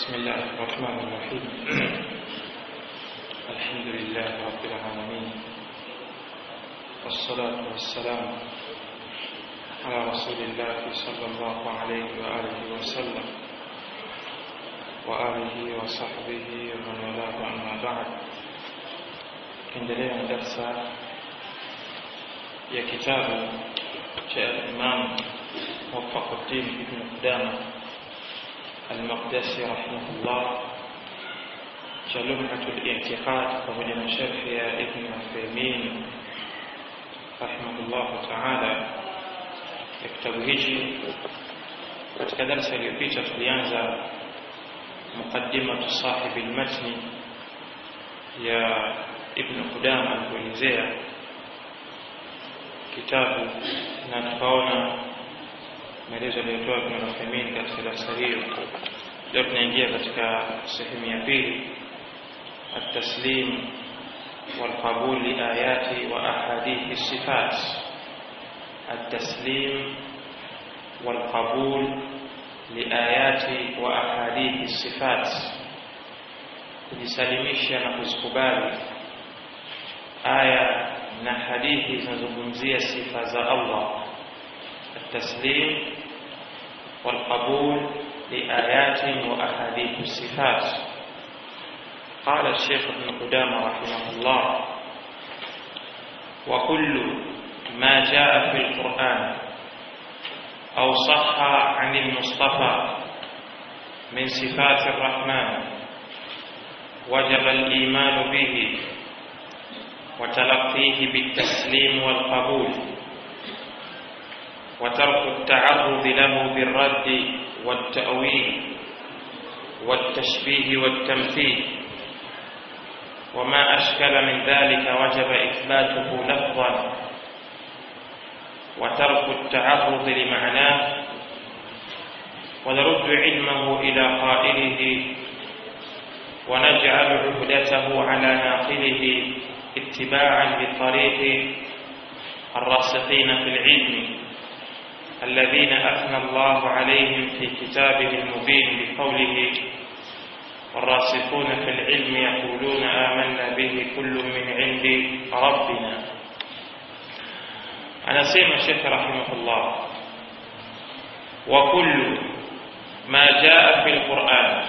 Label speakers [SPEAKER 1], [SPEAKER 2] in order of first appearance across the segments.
[SPEAKER 1] بسم الله الرحمن الرحيم الحمد لله رب العالمين والصلاة والسلام على رسول الله صلى الله عليه وآله وسلم وآله وصحبه ومن والاه أما بعد endelea na darsa ya kitabu cha Imam Muwafaquddin Ibn Qudama Al-Maqdisi rahimahullah cha Lumhatul I'tiqad pamoja na sharhi ya Ibn Uthaymeen rahimahullah ta'ala ya kitabu hichi katika darasa iliyopita tulianza muqaddimatu sahibi al-matni ya Ibn Qudama alipoelezea kitabu na tukaona maelezo aliyotoa Ibn Uthaymeen katika darasa hiyo. Leo tunaingia katika sehemu ya pili, at-taslim والقبول لآيات وأحاديث الصفات التسليم والقبول لآيات وأحاديث الصفات kujisalimisha na kuzikubali aya na hadithi zinazozungumzia sifa za Allah التسليم والقبول لآيات وأحاديث الصفات قال الشيخ ابن قدامة رحمه الله وكل ما جاء في القرآن أو صح عن المصطفى من صفات الرحمن وجب الإيمان به وتلقيه بالتسليم والقبول وترك التعرض له بالرد والتأويل والتشبيه والتمثيل وما أشكل من ذلك وجب إثباته لفظا وترك التعرض لمعناه ونرد علمه إلى قائله ونجعل عهدته على ناقله اتباعا لطريق الراسخين في العلم الذين أثنى الله عليهم في كتابه المبين بقوله والراسخون في العلم يقولون آمنا به كل من عند ربنا أنا سيما الشيخ رحمه الله وكل ما جاء في القرآن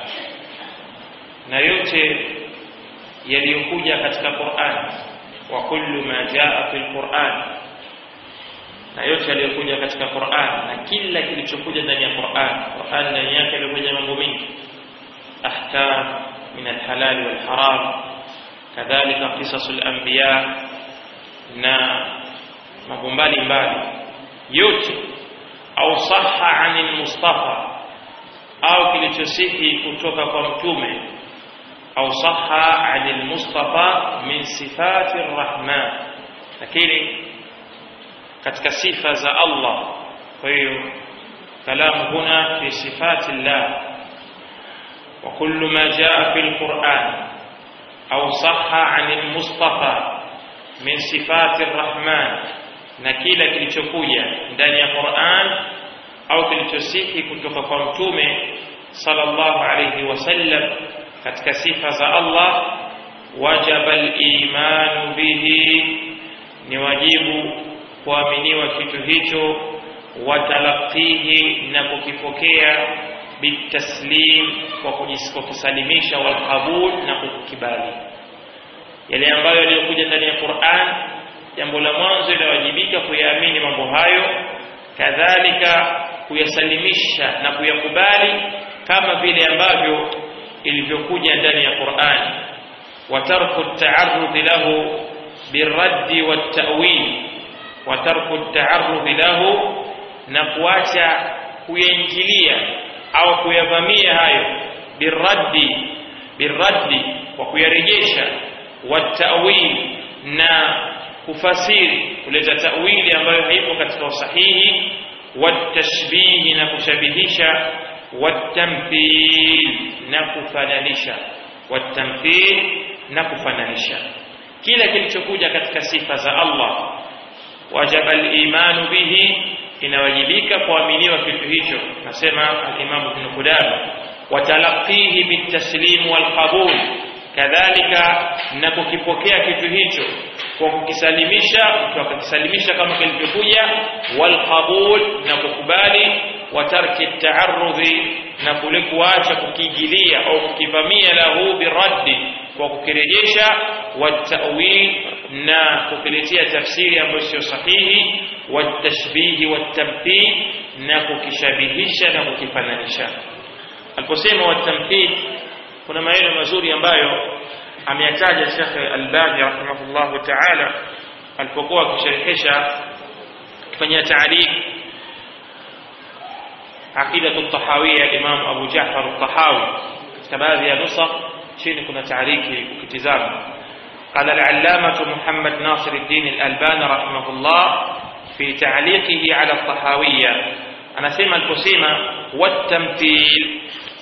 [SPEAKER 1] na yote yaliyokuja katika Qur'an wa kullu ma jaa fil Qur'an na yote yaliyokuja katika Qur'an na kila kilichokuja ndani ya Qur'an Qur'an ndani yake ilikuja mambo mengi ahkam min alhalal wal haram kadhalika qisasul anbiya na mambo mbalimbali yote au sahha anil mustafa au kilichosihi kutoka kwa mtume au sahha anil mustafa min sifati arrahman lakini katika sifa za Allah kwa hiyo kalamu huna fi sifati Allah wa kullu ma jaa fi alquran au sahha anil mustafa min sifati arrahman na kila kilichokuja ndani ya Qur'an au kilichosihi kutoka kwa mtume sallallahu alayhi wasallam katika sifa za Allah wajaba al-iman bihi ni wajibu kuaminiwa kitu hicho watalaqihi na kukipokea bitaslim kwa kujisalimisha wal qabul na kukibali yale ambayo yaliyokuja ndani ya Qur'an jambo la mwanzo linawajibika kuyaamini mambo hayo kadhalika kuyasalimisha na kuyakubali kama vile ambavyo ilivyokuja ndani ya Qur'an wa tarku at-ta'arrud lahu birradd wat-ta'wil wa tarku at-ta'arrud lahu na kuacha kuyaingilia au kuyavamia hayo birraddi birraddi kwa kuyarejesha wat-ta'wil na kufasiri kuleta ta'wili ambayo haipo katika usahihi watashbihi na kushabihisha watamthil na kufananisha watamthil na kufananisha kila kilichokuja katika sifa za Allah wajaba al-imanu bihi inawajibika kuaminiwa kitu hicho nasema al-Imam Ibn Qudama watalaqihi bitaslim walqabul kadhalika na kukipokea kitu hicho kwa kukisalimisha mtu akakisalimisha kama kilivyokuja walqabul na kukubali wa tarki taarudhi na kule kuacha kukigilia au kukivamia lahu biraddi kwa kukirejesha watawil na kukiletea tafsiri ambayo sio sahihi watashbihi watamthil na kukishabihisha na kukifananisha aliposema watamthil kuna maneno mazuri ambayo ameyataja Sheikh Albani rahimahullahu ta'ala alipokuwa akisharhisha kufanyia taarif عقيدة الطحاوية الإمام أبو جعفر الطحاوي كما هذه نسخ شين كنا تعريكي وكتزام قال العلامة محمد ناصر الدين الألباني رحمه الله في تعليقه على الطحاوية أنا سيما الكسيمة والتمثيل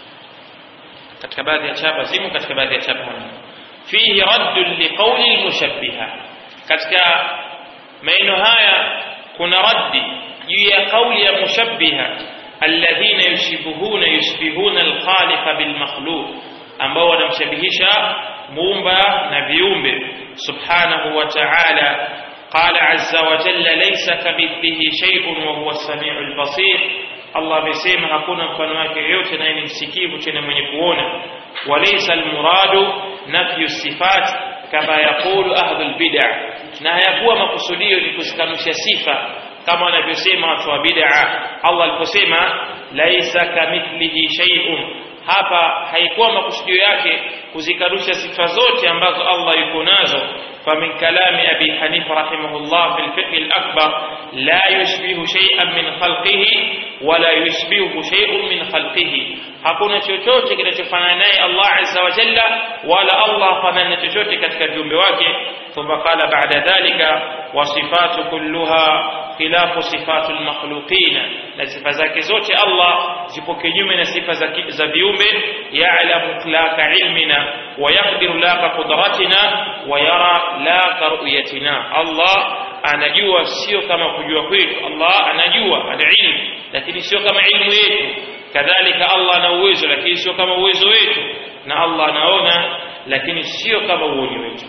[SPEAKER 1] katika baadhi ya chapa simu katika baadhi ya chapa fihi raddun liqauli almushabbiha katika maneno haya kuna raddi juu ya kauli ya mushabbiha alladhina yushibihuna yushbihuna alkhaliqa bilmakhluq ambao wanamshabihisha muumba na viumbe subhanahu wa ta'ala قال عز وجل ليس كمثله شيء وهو السميع البصير Allah amesema hakuna mfano wake yoyote naye ni msikivu tena mwenye kuona walaysa almuradu nafyu sifat kama yaqulu ahlul bid'ah na hayakuwa makusudio ni kuzikanusha sifa kama wanavyosema watu wa bid'ah Allah aliposema laisa kamithlihi shay'un hapa haikuwa makusudio yake kuzikanusha sifa zote ambazo Allah yuko nazo فمن كلام أبي حنيفة رحمه الله في الفقه الأكبر لا يشبه شيئا من خلقه ولا يشبهه شيء من خلقه hakuna chochote kinachofanana naye Allah azza wa jalla wala Allah fanana chochote katika viumbe wake thumma qala ba'da dhalika wa sifatu kulluha khilafu sifatu almakhluqin na sifa zake zote Allah zipo kinyume na sifa za viumbe ya'lamu itlaka ilmina wa yaqdiru laka qudratina wa yara laka ru'yatina Allah anajua sio kama kujua kwetu Allah anajua ana ilmu lakini sio kama ilmu yetu kadhalika Allah ana uwezo lakini sio kama uwezo wetu na Allah anaona lakini sio kama uoni wetu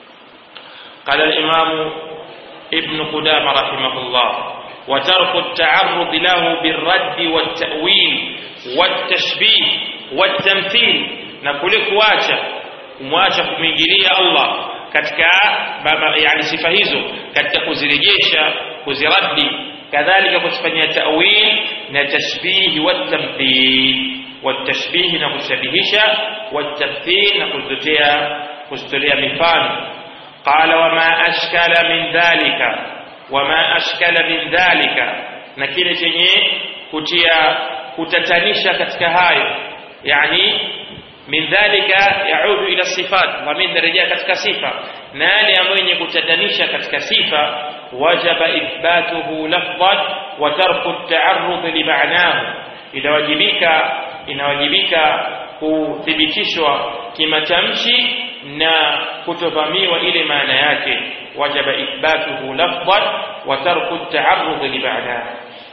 [SPEAKER 1] قال الإمام ابن قدامة رحمه الله وترك التعرض له بالرد والتأويل والتشبيه والتمثيل نقول كواcha kumwacha kumwingilia Allah katika yani sifa hizo katika kuzirejesha kuziradi kadhalika kuzifanyia ta'wil na tashbih wa tamthil wa tashbih na kushabihisha wa tamthil na kuzitolea kuzitolea mifano qala wama ashkala min dhalika wama ashkala min dhalika na kile chenye kutia kutatanisha katika hayo yani min dhalika yaudu ila sifat wa min darajia katika sifa na yale ambayo yenye kutatanisha katika sifa wajaba ithbatuhu lafdhan wa tarku at-ta'arrud li ma'nahu inawajibika inawajibika kuthibitishwa kimatamshi na kutovamiwa ile maana yake wajaba ithbatuhu lafdhan wa tarku at-ta'arrud li ma'nahu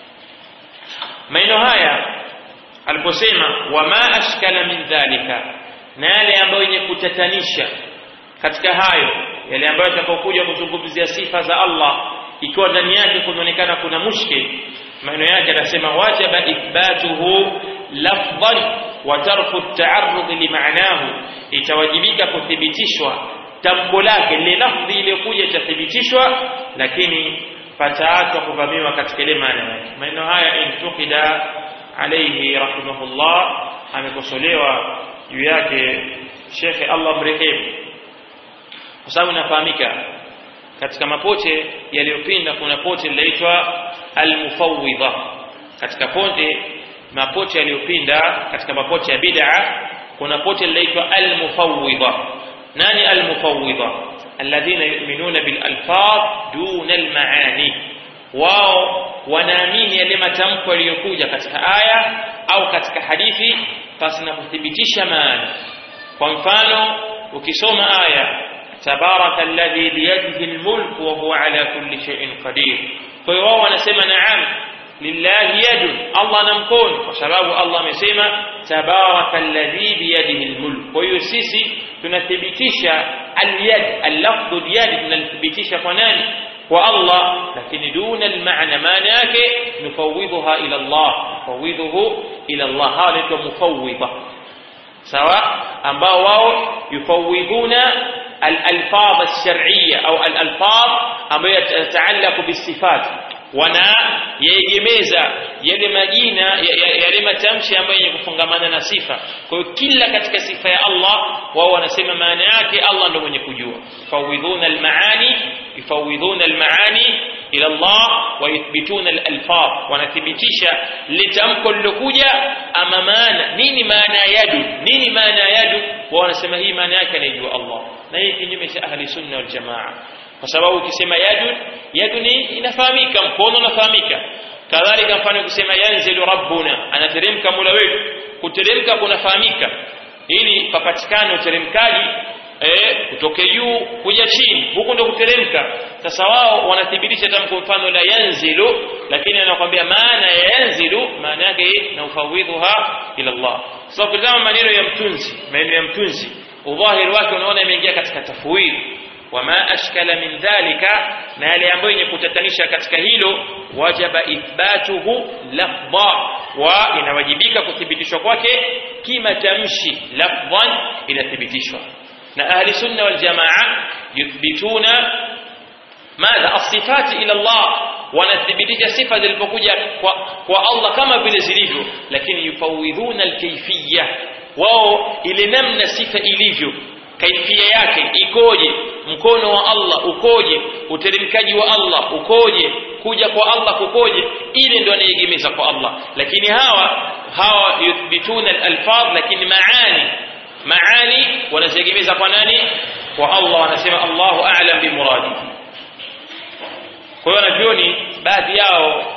[SPEAKER 1] maneno haya aliposema wama ashkala min dhalika na yale ambayo yenye kutatanisha katika hayo yale ambayo yatakayokuja kuzungumzia sifa za Allah ikiwa ndani yake kunaonekana kuna mushkil maneno yake anasema wajaba ithbatuhu lafdhan wa tarku at-ta'arrud li ma'nahu itawajibika kuthibitishwa tamko lake lile lafdhi iliyokuja itathibitishwa lakini pataachwa kuvamiwa katika ile maana yake maneno haya intuqida alayhi rahimahullah amekosolewa juu yake shekhe Allah mrehemu kwa sababu inafahamika katika mapote yaliyopinda kuna pote linaitwa almufawwidha katika pote mapote yaliyopinda katika mapote ya bid'a kuna pote linaitwa almufawwidha nani almufawwidha alladhina yu'minuna bil alfaz duna almaani wao wanaamini yale matamko yaliyokuja katika aya au katika hadithi pasi na kuthibitisha maana kwa mfano ukisoma aya tabaraka alladhi biyadihi almulk wa huwa ala kulli shay'in qadir kwa hiyo wao wanasema naam lillahi yadun Allah ana mkono kwa sababu Allah amesema tabaraka alladhi biyadihi almulk kwa hiyo sisi tunathibitisha alyad allafdhu yad tunalithibitisha kwa nani kwa Allah lakini duna almaana maana yake nufawidhuha ila Allah nufawidhuhu ila Allah hawa naitwa mufawidha sawa ambao wao yufawidhuna الألفاظ الشرعية أو الألفاظ ambayo yatataalaku bisifat wanayegemeza yale majina yale matamshi ambayo yenye kufungamana na sifa kwa hiyo kila katika sifa ya Allah wao wanasema maana yake Allah ndio mwenye kujua yufawidhuna almaani yufawidhuna almaani ila Allah wa yuthbituna alalfaz wanathibitisha litamko lilokuja ama maana nini maana yadu nini maana yadu wao wanasema hii maana yake anaijua Allah na hii kinyume cha ahli sunna wal jamaa kwa sababu ukisema yadu yadu ni inafahamika mkono unafahamika kadhalika mfano ukisema yanzilu rabbuna anateremka mola wetu kuteremka kunafahamika ili papatikane uteremkaji eh kutoke juu kuja chini huku ndo kuteremka sasa wao wanathibitisha tamko mfano la yanzilu lakini anakuambia maana ya yanzilu maana yake na ufawidhuha ila Allah sasa ukitazama maneno ya mtunzi maneno ya mtunzi udhahiri wake unaona imeingia katika tafwid wama ashkala min dhalika na yale ambayo yenye kutatanisha katika hilo wajaba ithbatuhu lafdha wa inawajibika kuthibitishwa kwake kimatamshi lafdhan inathibitishwa na ahli sunna wal jamaa yuthbituna madha asifati ila Allah wanathibitisha sifa zilipokuja kwa, kwa Allah kama vile zilivyo lakini yufawidhuna alkayfiyya wao ile namna sifa ilivyo kaifia yake ikoje mkono wa Allah ukoje uteremkaji wa Allah ukoje kuja kwa Allah kukoje ile ndio anayegemeza kwa Allah lakini hawa hawa yuthbituna alfadh lakini maani maani wanaziegemeza kwa nani kwa Allah wanasema Allahu a'lam bimuradihi kwa hiyo wanavyoni baadhi yao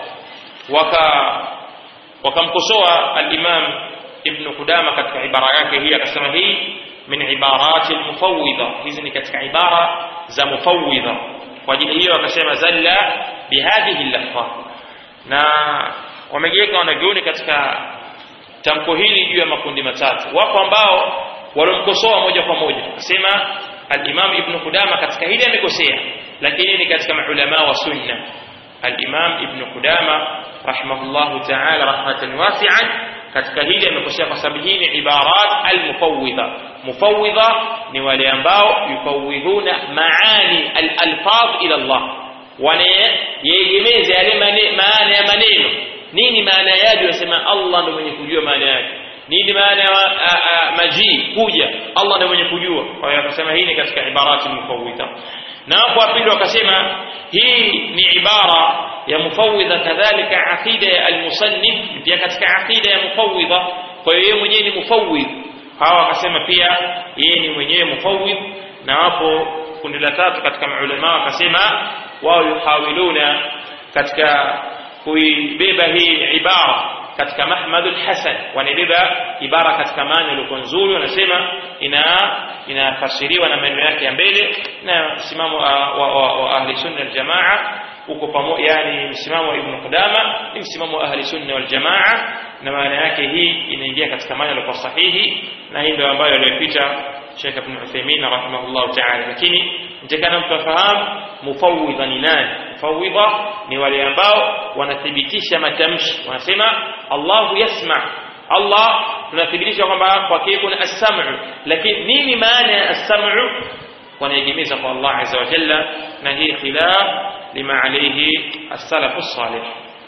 [SPEAKER 1] waka wakamkosoa al-Imam Ibn Qudama katika ibara yake hii akasema hii min ibarati al-mufawwidha hizi ni katika ibara za mufawwidha kwa ajili hiyo akasema zalla bihadhihi al-lafdh na wamegeuka wanavyoni katika tamko hili juu ya makundi matatu wako ambao walomkosoa moja kwa moja akasema al-Imam Ibn Qudama katika hili amekosea lakini ni katika maulama wa sunna al-Imam Ibn Qudama rahimahullahu ta'ala rahmatan wasi'an katika hili amekosea kwa sababu hii ni ibarat al-mufawwidha mufawwidha ni wale ambao yufawwidhuna maani al-alfaz ila Allah wanayegemeza yale maana ya maneno nini maana yake wasema Allah ndio mwenye kujua maana yake nini maana ya majii kuja Allah ndio mwenye kujua kwa hiyo akasema hii ni katika ibarati mufawwidha na hapo wa pili wakasema hii ni ibara ya mufawwidha kadhalika aqida ya almusannif pia katika aqida ya mufawwidha kwa hiyo yeye mwenyewe ni mufawwidh hawa wakasema pia yeye ni mwenyewe mufawwidh na hapo kundi la tatu katika maulama wakasema wao yuhawiluna katika kuibeba hii ibara katika mahmadul hasan wanabeba ibara katika maana iliyokuwa nzuri wanasema ina inafasiriwa na maneno yake ya mbele na msimamo wa, wa, wa, wa ahli sunna wal jamaa uko pamoja yani msimamo wa ibn Qudama ni msimamo wa ahli sunna wal jamaa na maana yake hii inaingia katika maana iliyokuwa sahihi na hii ndio ambayo aliyopita Sheikh Ibn Uthaymeen rahimahullah ta'ala lakini nitakana mtu afahamu mufawwidha ni nani mufawwidha ni wale ambao wanathibitisha matamshi wanasema Allahu yasma Allah tunathibitisha kwamba kwake kuna as-sam'u lakini nini maana ya as-sam'u wanaegemeza kwa Allah azza wa jalla na hii khilaf lima alayhi as-salaf as-salih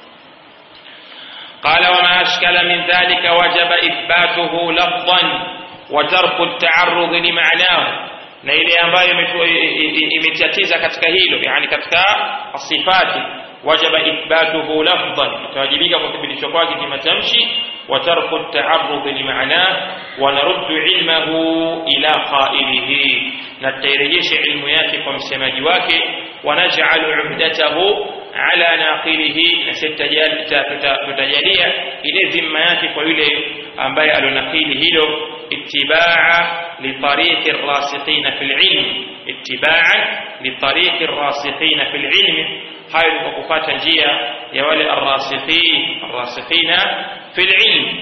[SPEAKER 1] قال وما أشكل من ذلك وجب إثباته لفظا وترك التعرض لمعناه na ile ambayo imetatiza katika hilo yani katika sifati wajaba ithbatuhu lafdhan itawajibika kuthibitishwa kwake kimatamshi wa tarku taarrud limaana wa naruddu ilmahu ila qailihi na tairejesha ilmu yake kwa msemaji wake wa naj'alu uhdatahu ala naqilihi na tutajalia ile dhima yake kwa yule ambaye alonakili hilo اتباعا لطريق الراسخين في العلم اتباعا لطريق الراسخين في العلم hayo ni kwa kufuata njia ya wale arrasikhin arrasikhina fil ilm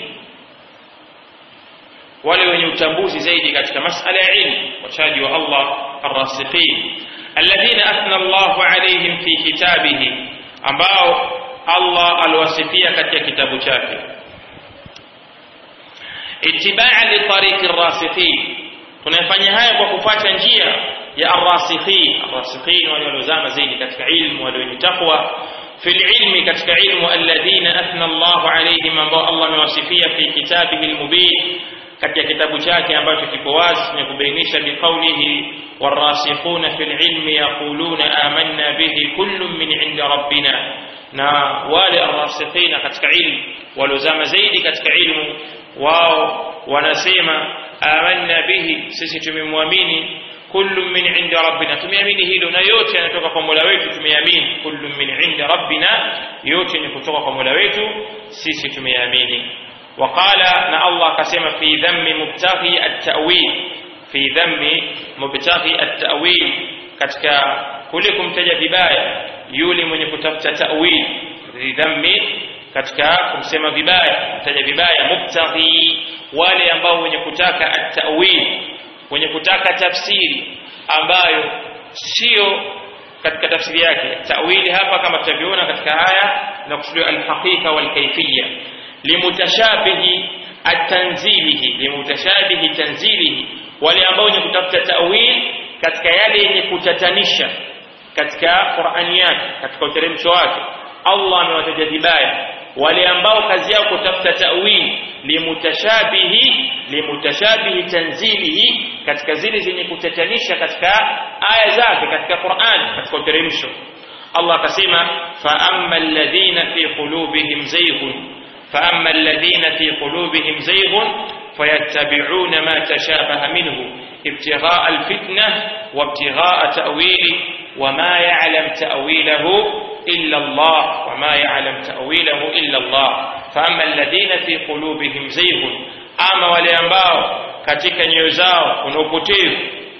[SPEAKER 1] wale wenye utambuzi zaidi katika masala ya ilmu wachaji wa Allah arrasikhin alladhina athna Allahu alayhim fi kitabihi ambao Allah aliwasifia katika kitabu chake ittibaa li tariqi arrasikhin tunafanya haya kwa kufuata njia ya arrasikhin arrasikhin wale waliozama zaidi katika ilmu wale wenye takwa في العلم كتك علم الذين أثنى الله عليهم ambao Allah amewasifia fi kitabihi almubin katika kitabu chake ambacho kipo wazi na kubainisha biqaulihi warasikhuna fil ilmi yaquluna amanna bihi kullun min inda rabbina na wale arrasikhina katika ilmu waliozama zaidi katika ilmu wao wanasema amanna bihi sisi tumemwamini kullu min inda rabbina tumeamini hilo na yote yanatoka kwa Mola wetu tumeamini kullu min inda rabbina yote ni kutoka kwa Mola wetu sisi tumeamini وقال نا الله كسم في ذم مبتغي التأويل في ذم مبتغي التأويل katika kule kumtaja vibaya yule mwenye kutafuta ta'wil dhammi katika kumsema vibaya kumtaja vibaya mubtaghi wale ambao wenye kutaka at-ta'wil wenye kutaka tafsiri ambayo sio katika tafsiri yake ta'wili hapa kama tutavyoona katika aya na kusudia al-haqiqa wal-kayfiyya limutashabihi at-tanzilihi limutashabihi tanzilihi wale ambao wenye kutafuta ta'wil katika yale yenye kutatanisha katika Qur'ani yake katika uteremsho wake Allah amewataja vibaya wale ambao kazi yao kutafuta ta'wil limutashabihi limutashabihi tanzilihi katika zile zenye kutatanisha katika aya zake katika Qur'an katika uteremsho Allah akasema fa amma alladhina fi qulubihim zayghun fa amma alladhina fi qulubihim zayghun fayattabi'una ma tashabaha minhu ibtigha'a alfitnah wa ibtigha'a ta'wili وما يعلم تأويله إلا الله وما يعلم تأويله إلا الله فأما الذين في قلوبهم زيغ أما وليambao katika nyoyo zao kuna upotevu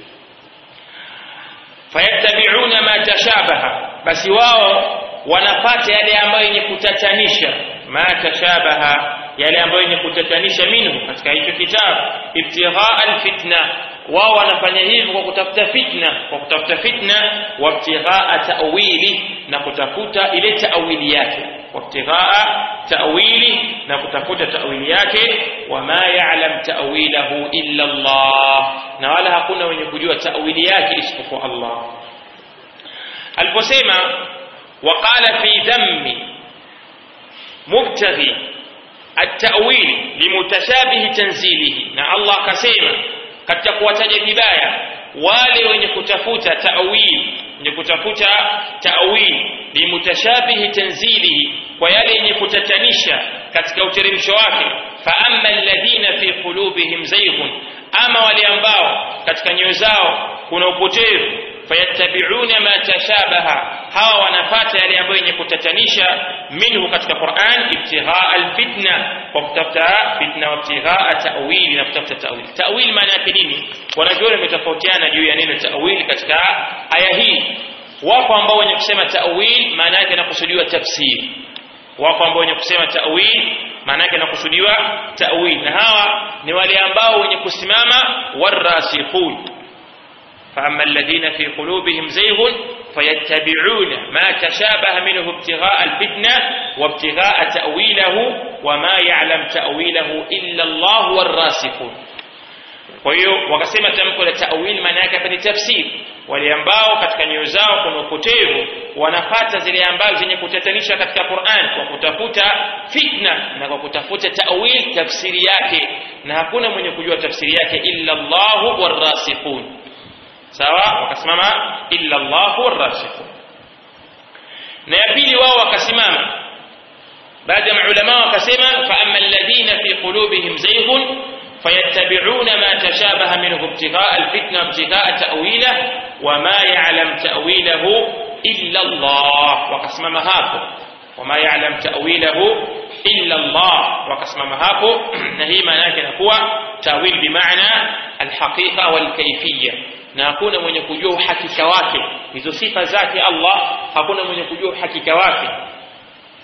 [SPEAKER 1] fayattabi'una ma tashabaha basi wao wanapata yale ambayo yenye kutatanisha ma tashabaha yale ambayo yenye kutatanisha minhu katika hicho kitabu ibtighaa alfitna wao wanafanya hivyo kwa kutafuta fitna kwa kutafuta fitna wabtighaa ta'wili na kutafuta ile ta'wili yake wabtighaa ta'wili na kutafuta ta'wili yake wama ya'lam ta'wilahu illa Allah na wala hakuna wenye kujua ta'wili yake isipokuwa Allah aliposema waqala fi dhammi mubtaghi التأويل لمتشابه تنزيله na Allah akasema katika kuwataja vibaya wale wenye kutafuta ta'wil wenye kutafuta ta'wil limutashabihi tanzilihi kwa yale yenye kutatanisha katika uteremsho wake fa amma alladhina fi qulubihim zayghun ama wale ambao katika nyoyo zao kuna upotevu fayattabi'una ma tashabaha hawa wanafata yale ambayo yenye kutatanisha minhu katika Qur'an ibtighaa alfitna kwa kutafuta fitna wa ibtighaa ta'wili na kutafuta ta'wili ta'wili maana yake nini wanavyoni wametofautiana juu ya neno ta'wili katika aya hii wapo ambao wenye kusema ta'wil maana yake inakusudiwa tafsiri wapo ambao wenye kusema ta'wil maana yake inakusudiwa ta'wil na hawa ni wale ambao wenye kusimama warasikhun فأما الذين في قلوبهم زيغ فيتبعون ما تشابه منه ابتغاء الفتنة وابتغاء تأويله وما يعلم تأويله إلا الله والراسخون kwa hiyo wakasema tamko la ta'wil maana yake ni tafsiri wale ambao katika nyoyo zao kuna upotevu wanapata zile ambazo zenye kutatanisha katika Qur'an kwa kutafuta fitna na kwa kutafuta ta'wil tafsiri yake na hakuna mwenye kujua tafsiri yake illa Allahu warasikhun sawa wakasimama illa Allahu warasikhun na ya pili wao wakasimama baada ya maulama wakasema fa amma alladhina fi qulubihim zayghun fayattabi'una ma tashabaha minhu ibtigha'a alfitna ibtigha'a ta'wila wama ya'lam ta'wilahu illa Allah wakasimama hapo wama ya'lam ta'wilahu illa Allah wakasimama hapo na hii maana yake inakuwa tawil bimaana alhaqiqa walkayfiyya na hakuna mwenye kujua uhakika wake hizo sifa zake Allah hakuna mwenye kujua uhakika wake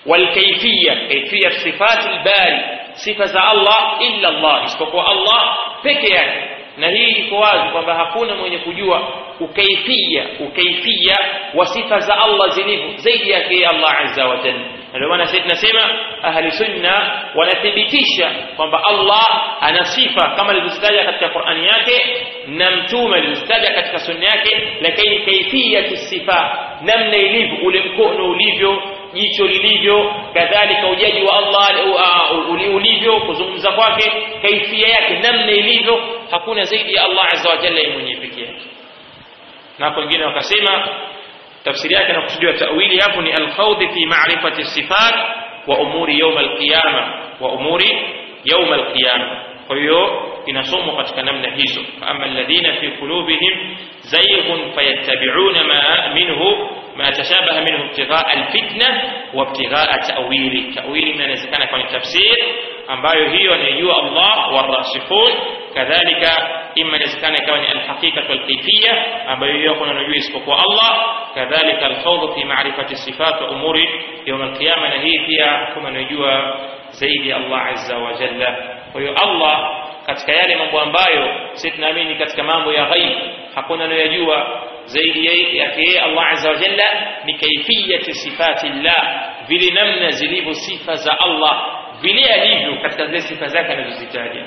[SPEAKER 1] والكيفية كيفية صفات الباري صفة الله إلا الله isipokuwa Allah peke yake na hii iko wazi kwamba hakuna mwenye kujua ukaifia ukaifia wa sifa za Allah zilivyo zaidi yake Allah azza wa jalla ndio maana sisi tunasema ahli sunna wanathibitisha kwamba Allah ana sifa kama alivyozitaja katika Qur'ani yake na mtume alivyozitaja katika sunna yake lakini kaifia sifa namna ilivyo ule mkono ulivyo jicho lilivyo kadhalika ujaji wa Allah uh, ulivyo kuzungumza kwake kaifia yake namna ilivyo hakuna zaidi ya Allah azza wa jalla mwenyewe pekee yake na hapo wengine wakasema tafsiri yake na kusudiwa tawili hapo ni alkhawd fi ma'rifati sifat wa umuri yawm alqiyama wa umuri yawm alqiyama kwa hiyo inasomwa katika namna hizo amma alladhina fi qulubihim zayghun fayattabi'una ma minhu ما تشابه منه ابتغاء الفتنة وابتغاء تأويل تأويل من inawezekana kwa tafsir ambayo hiyo anayojua Allah warasikhun kadhalika imma inawezekana ikawa ni alhaqiqa walkayfiyya ambayo hiyo kuna anajua isipokuwa Allah kadhalika alkhawd fi ma'rifati sifat wa umuri yawm alqiyama na hii pia kuna anajua zaidi Allah azza wa jalla kwa hiyo Allah katika yale mambo ambayo sisi tunaamini katika mambo ya ghaib hakuna anayojua zaidi yake yeye Allah azza wa jalla ni kaifiyati sifati llah vile namna zilivyo sifa za Allah vile alivyo katika zile sifa zake anazozitaja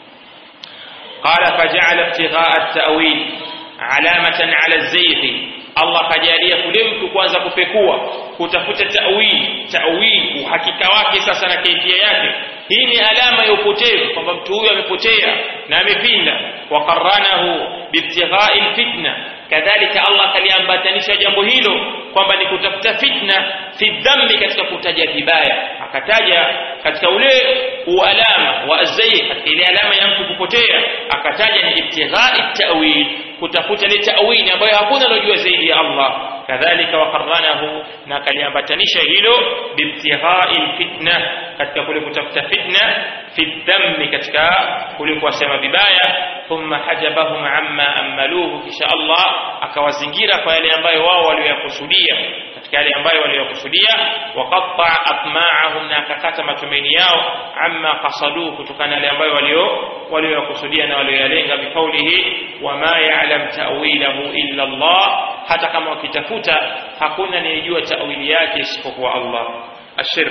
[SPEAKER 1] قال فجعل ابتغاء التأويل علامة على الزيغ Allah kajalia kule mtu kuanza kupekua kutafuta tawili tawili uhakika wake sasa na kaifia yake hii ni alama ya upotevu kwamba mtu huyu amepotea na amepinda waqarranahu biibtighai lfitna kadhalika Allah kaliambatanisha jambo hilo kwamba ni kutafuta fitna fi dhambi katika kutaja vibaya akataja katika ule ualama wa azai katika ile alama ya mtu kupotea akataja ni ibtighai tawil kutafuta ile tawili ambayo hakuna anajua zaidi ya Allah kadhalika waqarranahu na kaliambatanisha hilo biibtighai fitna katika kule kutafuta fitna fi dhambi katika kule kuwasema vibaya thumma hajabahum amma amaluhu kisha Allah akawazingira kwa yale ambayo wao walioyakusudia katika yale ambayo walioyakusudia waqatta atma'ahum na akakata matumaini yao amma qasaduhu kutokana na yale ambayo walio walioyakusudia na walioyalenga bikaulihi wama ya'lam ta'wilahu illa Allah hata kama wakitafuta hakuna anayejua ta'wili yake isipokuwa Allah ashirk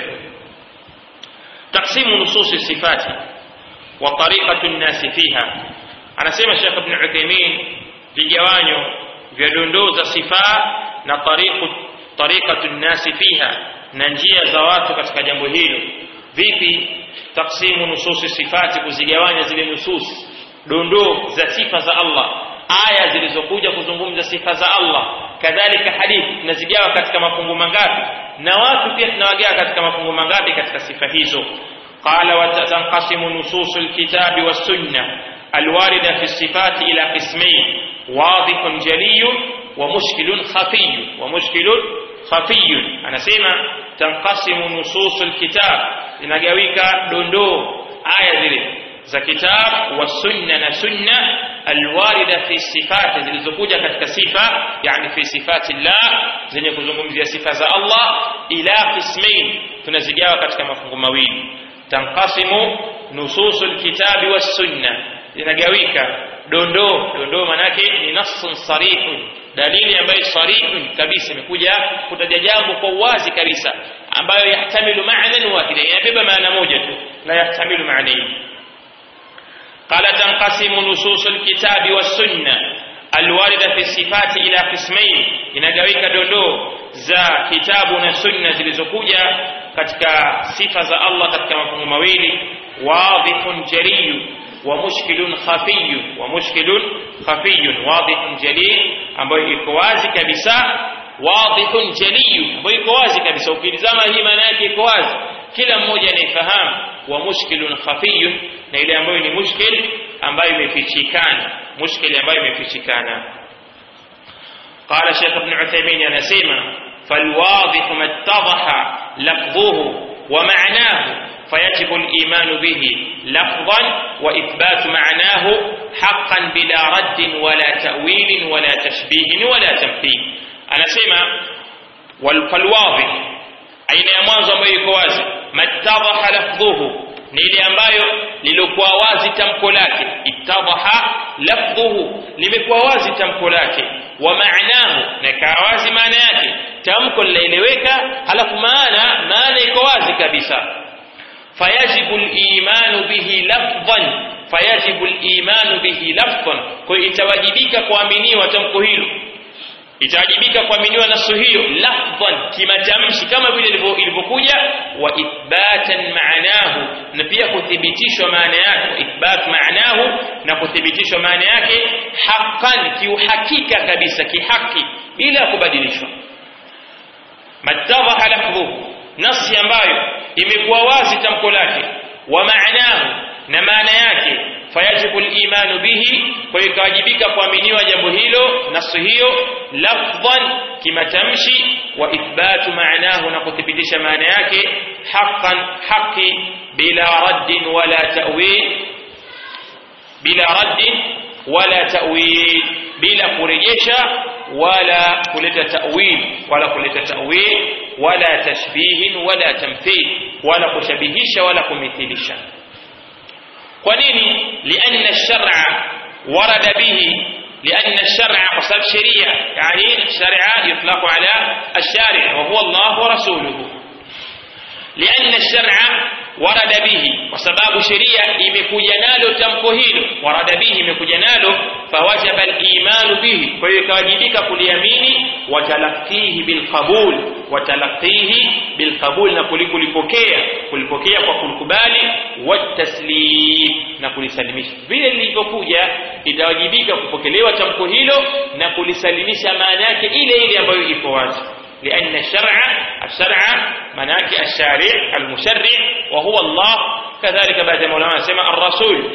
[SPEAKER 1] تقسيم نصوص الصفات وطريقة الناس فيها anasema Sheikh Ibn Uthaymeen vigawanyo vya dondoo za sifa na tariqu tariqatu nnasi fiha na njia za watu katika jambo hilo vipi taksimu nususi sifati kuzigawanya zile nusus dondoo za sifa za Allah aya zilizokuja kuzungumza sifa za Allah kadhalika hadithi tunazigawa katika mafungu mangapi na watu pia tunawagawa katika mafungu mangapi katika sifa hizo qala wa tanqasimu nususul kitabi was sunnah الواردة في الصفات إلى قسمين واضح جلي ومشكل خفي ومشكل خفي أنا سيما تنقسم نصوص الكتاب لنجاويك دندو آية ذلك za kitab wasunna na sunna alwarida fi sifati zilizokuja katika sifa yani fi sifati llah zenye kuzungumzia sifa za Allah ila qismain tunazigawa katika mafungu mawili tanqasimu nususul kitabi was sunna inagawika dondoo dondoo manake ni nassun sarihun dalili ambayo sarihun kabisa imekuja kutaja jambo kwa uwazi kabisa ambayo yahtamilu ma'nan wahida inabeba maana moja tu la yahtamilu ma'nayn قال تنقسم نصوص الكتاب والسنة الواردة في الصفات إلى قسمين inagawika dondoo za kitabu na sunna zilizokuja katika sifa za Allah katika mafungu mawili wadhihun jaliyu ومشكل خفي ومشكل خفي واضح جلي ambayo iko wazi kabisa wadhihun jali ambayo iko wazi kabisa ukilizama hii maana yake iko wazi kila mmoja anaifahamu wa mushkilun khafiyun na ile ambayo ni mushkil ambayo imefichikana mushkil ambayo imefichikana قال شيخ ابن عثيمين anasema فالواضح ما اتضح لفظه ومعناه فيجب الإيمان به لفظا وإثبات معناه حقا بلا رد ولا تأويل ولا تشبيه ولا تمثيل أنا سمع فالواضح aina ya mwanzo ambayo iko wazi mattadhaha lafdhuhu ni ile ambayo lilikuwa wazi tamko lake ittadhaha lafdhuhu limekuwa wazi tamko lake wa maanahu na ikawa wazi maana yake tamko linaeleweka halafu maana maana iko wazi kabisa fayajibu al-imanu bihi lafdhan fayajibu al-imanu bihi lafdhan kwa hiyo itawajibika kuaminiwa tamko hilo itawajibika kuaminiwa nasu hiyo lafdhan kimatamshi kama vile ilivyokuja wa ithbatan maanahu na pia kuthibitishwa maana yake ithbat maanahu na kuthibitishwa maana yake haqqan kiuhakika kabisa kihaki bila kubadilishwa mattadhaha lafdhuhu nasi ambayo imekuwa wazi tamko lake wa maanahu na maana yake fayajibu al-imanu bihi kwa hiyo ikawajibika kuaminiwa jambo hilo nasu hiyo lafdhan kimatamshi wa ithbatu maanahu na kuthibitisha maana yake haqqan haqi bila raddin wala ta'wil bila raddin wala ta'wil bila kurejesha wala kuleta ta'wil wala kuleta ta'wil wala tashbihin wala tamthil wala kushabihisha wala kumithilisha kwa nini lianna shar'a warada bihi لأن الشرع وصف شريعة يعني الشرع يطلق على الشارع وهو الله ورسوله لأن الشرع ورد به وسباب شريعة imekuja nalo tamko hilo warada bihi imekuja nalo fawajaba al-iman bihi kwa hiyo ikawajibika kuliamini watalaqihi bilqabul watalaqihi bilqabul na kulikulipokea kulipokea kwa kulikubali wataslim na kulisalimisha vile lilivyokuja itawajibika kupokelewa tamko hilo na kulisalimisha maana yake ile ile ambayo ipo wazi لأن الشرع الشرع مناك الشارع المشرع وهو الله كذلك بعد مولانا سمع الرسول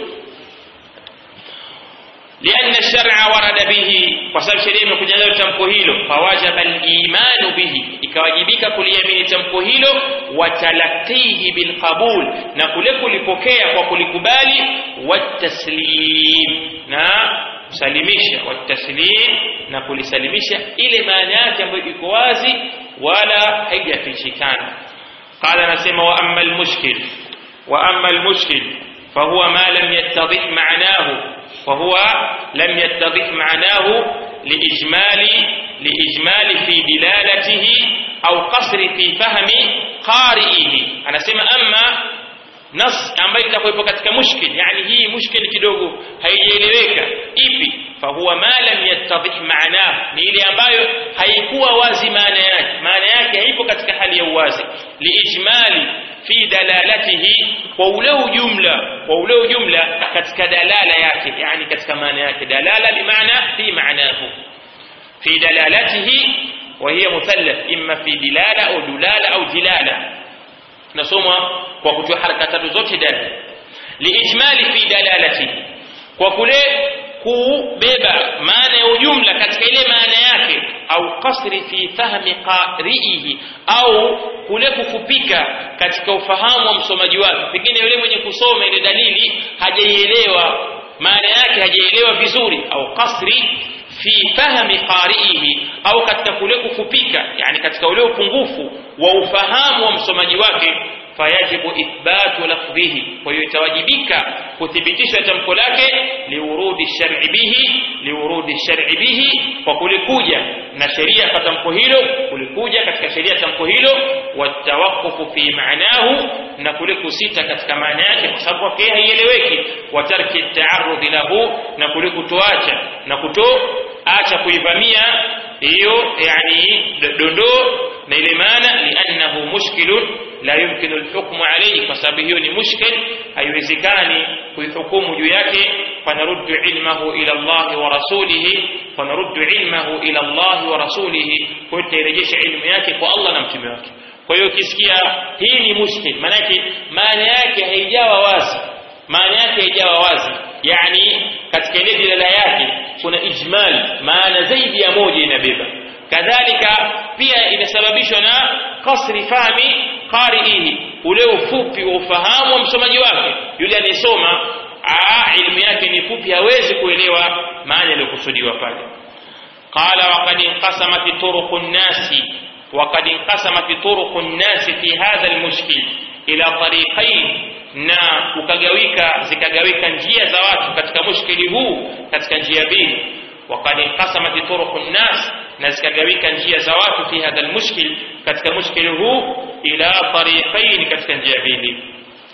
[SPEAKER 1] لأن الشرع ورد به وسبب شريع من كجنة تمكهيله فواجب الإيمان به إكواجبك كل يمين تمكهيله وتلقيه بالقبول نقولك لبكية وكلكبالي والتسليم نعم kusalimisha wataslim na kulisalimisha ile maana yake ambayo iko wazi wala haijafichikana qala nasema wa amma almushkil wa amma almushkil fahuwa ma lam yattadih ma'nahu فهو لم يتضح معناه لإجمال لإجمال في دلالته أو قصر في فهم قارئه أنا سمع أما nas ambayo itakuwepo katika mushkil yani hii mushkil kidogo haijaeleweka ipi fahuwa ma lam yattadih maanah ni ile ambayo haikuwa wazi maana yake maana yake haipo katika hali ya uwazi liijmali fi dalalatihi kwa ule ujumla kwa ule ujumla katika dalala yake yani katika maana yake dalala bimaana fi maanahu fi dalalatihi وهي مثلث إما في دلالة أو دلالة أو دلالة nasoma kwa kutoa haraka tatu zote dal liijmali fi dalalati kwa kule kubeba maana ya ujumla katika ile maana yake au kasri fi fahmi qari'ihi au kule kufupika katika ufahamu wa msomaji wake pengine yule mwenye kusoma ile dalili hajaielewa maana yake hajaielewa vizuri au kasri fi fahmi qari'ihi au katika kule kufupika yani katika ule upungufu wa ufahamu wa msomaji wake fayajibu ithbatu lafdhihi kwa hiyo itawajibika kuthibitisha tamko lake liurudi shar'i bihi liurudi shar'i bihi kwa kulikuja na sheria kwa tamko hilo kulikuja katika sheria tamko hilo watawakufu fi maanahu na kule kusita katika maana yake kwa sababu kwake haieleweki wa tarki taarudhi lahu na kule kutoacha na kutoacha kuivamia hiyo yani dondoo na ile maana liannahu mushkilun la yumkinu alhukmu alayhi kwa sababu hiyo ni mushkil haiwezekani kuihukumu juu yake fanaruddu ilmahu ila Allah wa rasulihi fanaruddu ilmahu ila Allah wa rasulihi kwa hiyo tairejesha ilmu yake kwa Allah na mtume wake kwa hiyo ukisikia hii ni mushkil maana yake maana yake haijawa wazi maana yake haijawa wazi yani katika ile dilala yake kuna ijmal maana zaidi ya moja inabeba kadhalika pia inasababishwa na kasri fahmi qari'ihi ule ufupi wa ufahamu wa msomaji wake yule anayesoma ilmu yake ni fupi hawezi kuelewa maana iliyokusudiwa pale qala wa qad inqasamat turuqun nasi وقد انقسمت طرق الناس في هذا المشكل إلى طريقين na ukagawika zikagawika njia za watu katika mushkili huu katika njia mbili وقد انقسمت طرق الناس na zikagawika njia za watu fi hadha almushkil katika mushkili huu ila tariqain katika njia mbili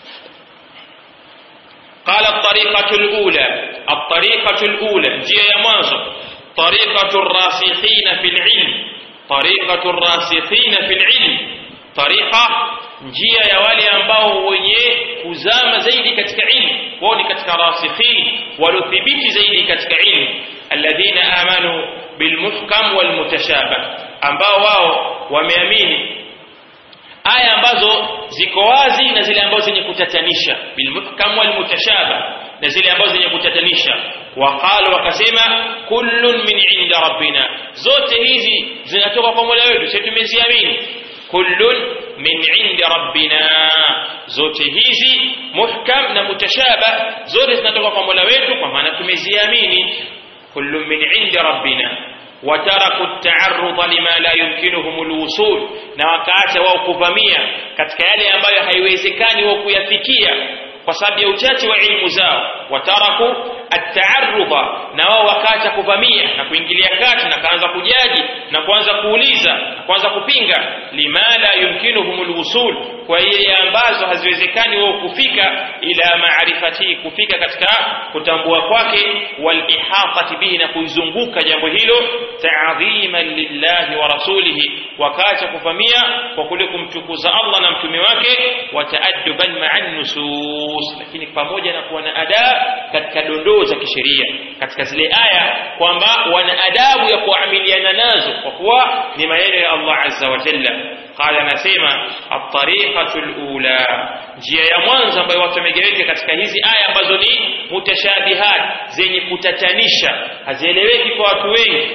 [SPEAKER 1] قال الطريقة الأولى الطريقة الأولى njia ya mwanzo طريقة الراسخين في العلم طريقة الراسخين في العلم طريقة njia ya wale ambao wenye kuzama zaidi katika ilmu wao ni katika rasikhin waliothibiti zaidi katika ilmu alladhina amanu bilmuhkam walmutashabah ambao wao wameamini aya ambazo ziko wazi na zile ambazo zenye kutatanisha bilmuhkam walmutashabah na zile ambazo zenye kutatanisha waqalu wakasema kullun min inda rabbina zote hizi zinatoka kwa Mola wetu sisi tumeziamini kullun min indi rabbina zote hizi muhkam na mutashaba zote zinatoka kwa Mola wetu kwa maana tumeziamini kullun min indi rabbina wataraku taarudha lima la yumkinuhum alwusul na wakaacha wao kuvamia katika yale ambayo haiwezekani wao kuyafikia kwa sababu ya uchache wa ilmu zao wataraku ataarudha na wao wakaacha kuvamia na kuingilia kati na kaanza kujaji na kuanza kuuliza na kuanza kupinga lima la yumkinuhum alwusul kwa ile ambazo haziwezekani wao kufika ila maarifati kufika katika kutambua kwake walihaqati bihi na kuizunguka jambo hilo ta'dhiman lillahi wa rasulihi wakaacha kuvamia kwa kule kumtukuza Allah na mtume wake wa taadduban ma'an nusus lakini pamoja na kuwa na adab katika dondoo za kisheria katika zile aya kwamba wana adabu ya kuamiliana nazo kwa kuwa ni maneno ya Allah azza wa jalla qala anasema at-tariqatu al-ula njia ya mwanzo ambayo watu wamegaweka katika hizi aya ambazo ni mutashabihat zenye kutatanisha hazieleweki kwa watu wengi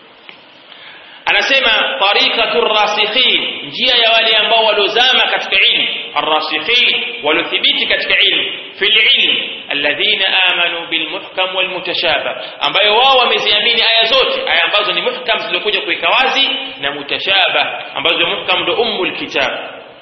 [SPEAKER 1] anasema tariqatu rasikhin njia ya wale ambao waliozama katika ilmu arrasikhin waliothibiti katika ilmu fil ilm alladhina amanu bilmuhkam walmutashabah ambayo wao wameziamini aya zote aya ambazo ni muhkam zilizokuja kuweka wazi na mutashabah ambazo muhkam ndo ummul kitab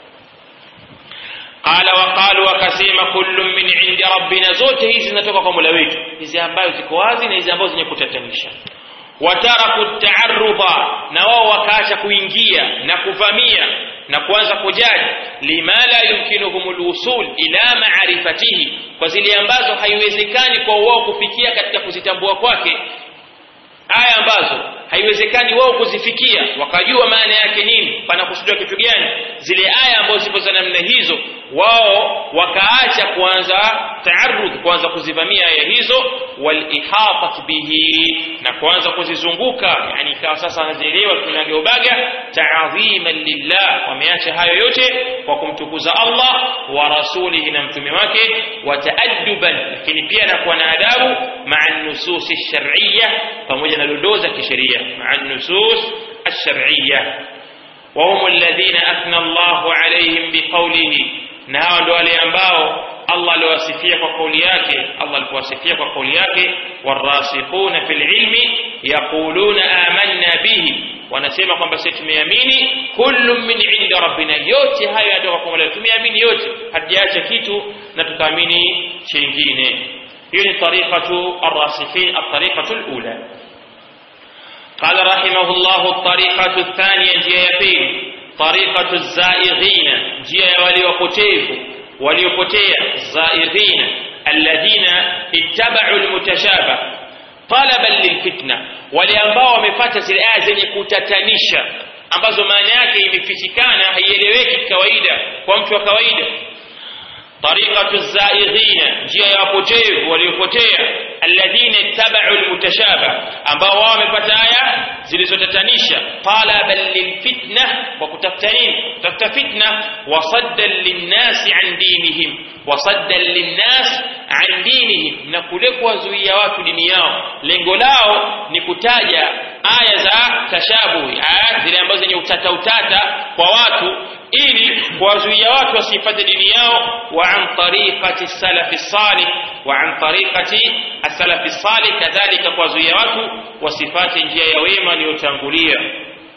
[SPEAKER 1] qala waqalu wakasema kullu min indi rabbina zote hizi zinatoka kwa mola wetu hizi ambazo ziko wazi na hizi ambazo zenye kutatanisha wataraku taarudha na wao wakaacha kuingia na kuvamia na kuanza kujaji lima la yumkinuhum alwusul ila maarifatihi kwa zile ambazo haiwezekani kwa wao kufikia katika kuzitambua kwake aya ambazo haiwezekani wao kuzifikia wakajua maana yake nini panakusudiwa kitu gani zile aya ambazo zipo za namna hizo wao wakaacha kuanza taarudh kuanza kuzivamia aya hizo walihatat bihi na kuanza kuzizunguka yani ikawa sasa wanazielewa tunageubaga taadhiman lillah wameacha hayo yote kwa kumtukuza Allah wa rasulihi na mtume wake wa taadduban lakini pia na kuwa na adabu maa nusus shar'iyya pamoja na dondoo za kisheria maa nusus الشرعيه وهم الذين اثنى الله عليهم بقوله na hawa ndio wale ambao Allah aliwasifia kwa kauli yake Allah alipowasifia kwa kauli yake warasikhuna fil ilmi yaquluna amanna bihi wanasema kwamba sisi tumeamini kullu min inda rabbina yote hayo yanatoka kwa Mola tumeamini yote hatujaacha kitu na tukaamini chingine hiyo ni tariqatu arrasikhin at-tariqatu al-ula قال رحمه الله الطريقة الثانية جيه يبين طريقة الزائغين جيه وليوكتيف وليوكتيا الزائغين الذين اتبعوا المتشابه طلبا للفتنة ولأنباء ومفاتة الآية zenye kutatanisha ambazo maana yake imefichikana haieleweki kawaida kwa mtu wa kawaida طريقة الزائغين جاء يقوتيه وليقوتيه الذين اتبعوا المتشابه ambao wao wamepata aya zilizotatanisha talaban lilfitna wa kutafuta nini kutafuta fitna wasaddan linnasi an dinihim wasaddan linnas an dinihim na kule kuwazuia watu dini yao lengo lao ni kutaja aya za tashabuhi aya zile ambazo zenye utata utata kwa watu ili kuwazuia watu wasipate dini yao wa an tariqati salafi salih wa an tariqati as-salafi salih kadhalika kuwazuia watu wasipate njia ya wema iliyotangulia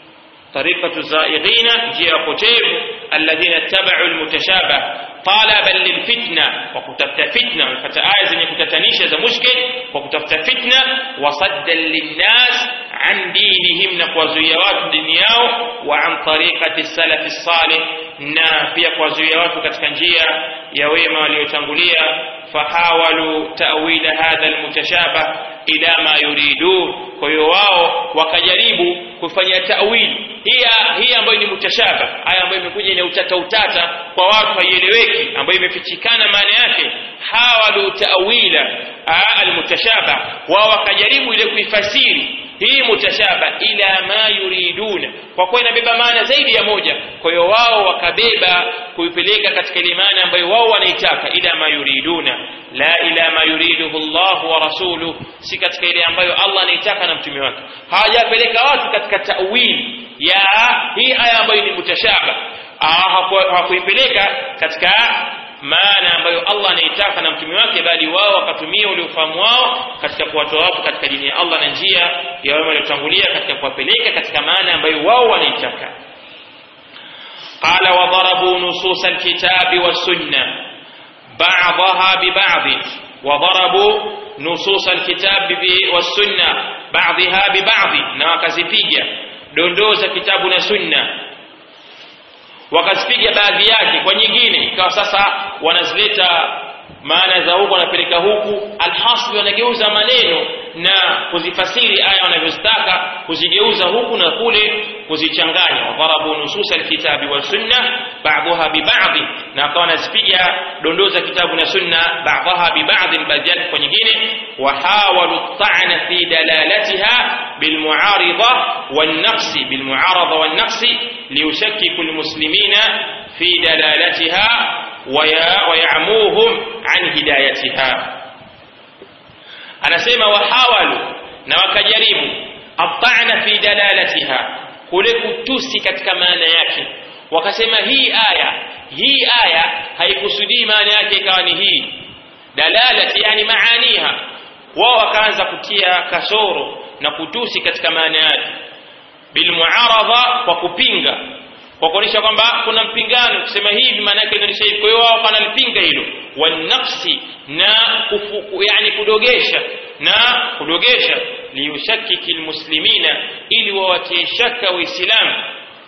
[SPEAKER 1] tariqatu zaighina njia ya potevu alladhina tabau almutashabah talaban lilfitna kwa kutafuta fitna wamepata aya zenye kutatanisha za mushkil kwa kutafuta fitna wasaddan linnas an dinihim na kuwazuia watu dini yao wa an tariqati salafi salih na pia kuwazuia watu katika njia ya wema waliotangulia fahawalu ta'wila hadha almutashabah ila ma yuridun kwa hiyo wao wakajaribu kufanya ta'wili hii hii ambayo ni mutashaba aya ambayo imekuja ina utata utata kwa watu haieleweki ambayo imefichikana maana yake hawalu ta'wila almutashaba wao wakajaribu ile kuifasiri hii mutashaba ila ma yuriduna kwa kuwa inabeba maana zaidi ya moja kwa hiyo wao wakabeba kuipeleka katika ile maana ambayo wao wanaitaka ila ma yuriduna la ila ma yuriduhu Allah wa rasuluhu si katika ile ambayo Allah anaitaka na mtume wake hawajapeleka watu katika tawili ya hii aya ambayo ni mutashaba hawakuipeleka katika maana ambayo Allah anaitaka na mtume wake bali wao wakatumia ule ufahamu wao katika kuwatoa watu katika dini ya Allah na njia ya wema waliotangulia katika kuwapeleka katika maana ambayo wao wanaitaka قال وضربوا نصوص الكتاب والسنة بعضها ببعض وضربوا نصوص الكتاب والسنة بعضها ببعض na wakazipiga dondoo za kitabu na sunna wakazipiga baadhi yake kwa nyingine ikawa sasa wanazileta maana za huku wanapeleka huku alhasbi wanageuza maneno na kuzifasiri aya wanavyozitaka kuzigeuza huku na kule kuzichanganya wadharabu nusus alkitabi wa sunna ba'daha bi ba'd na akawa wanazipiga dondoo za kitabu na sunna ba'daha bi ba'd baadhi yake kwa nyingine wahawalu ta'na fi dalalatiha bilmu'arida والنقص بالمعارضة والنقص ليشكك المسلمين في دلالتها ويعموهم عن هدايتها anasema wahawalu na wakajaribu atana fi dalalatiha kule kutusi katika maana yake wakasema hii aya hii aya haikusudii maana yake ikawa ni hii dalalati yani maaniha wao wakaanza kutia kasoro na kutusi katika maana yake bilmuaradha kwa kupinga kwa kuonyesha kwamba kuna mpingano kusema hivi maana yake inaonyesha hivi kwa hiyo wao wanalipinga hilo wanafsi na kufu, yani kudogesha na kudogesha liyushakiki almuslimina ili wawatie shaka waislamu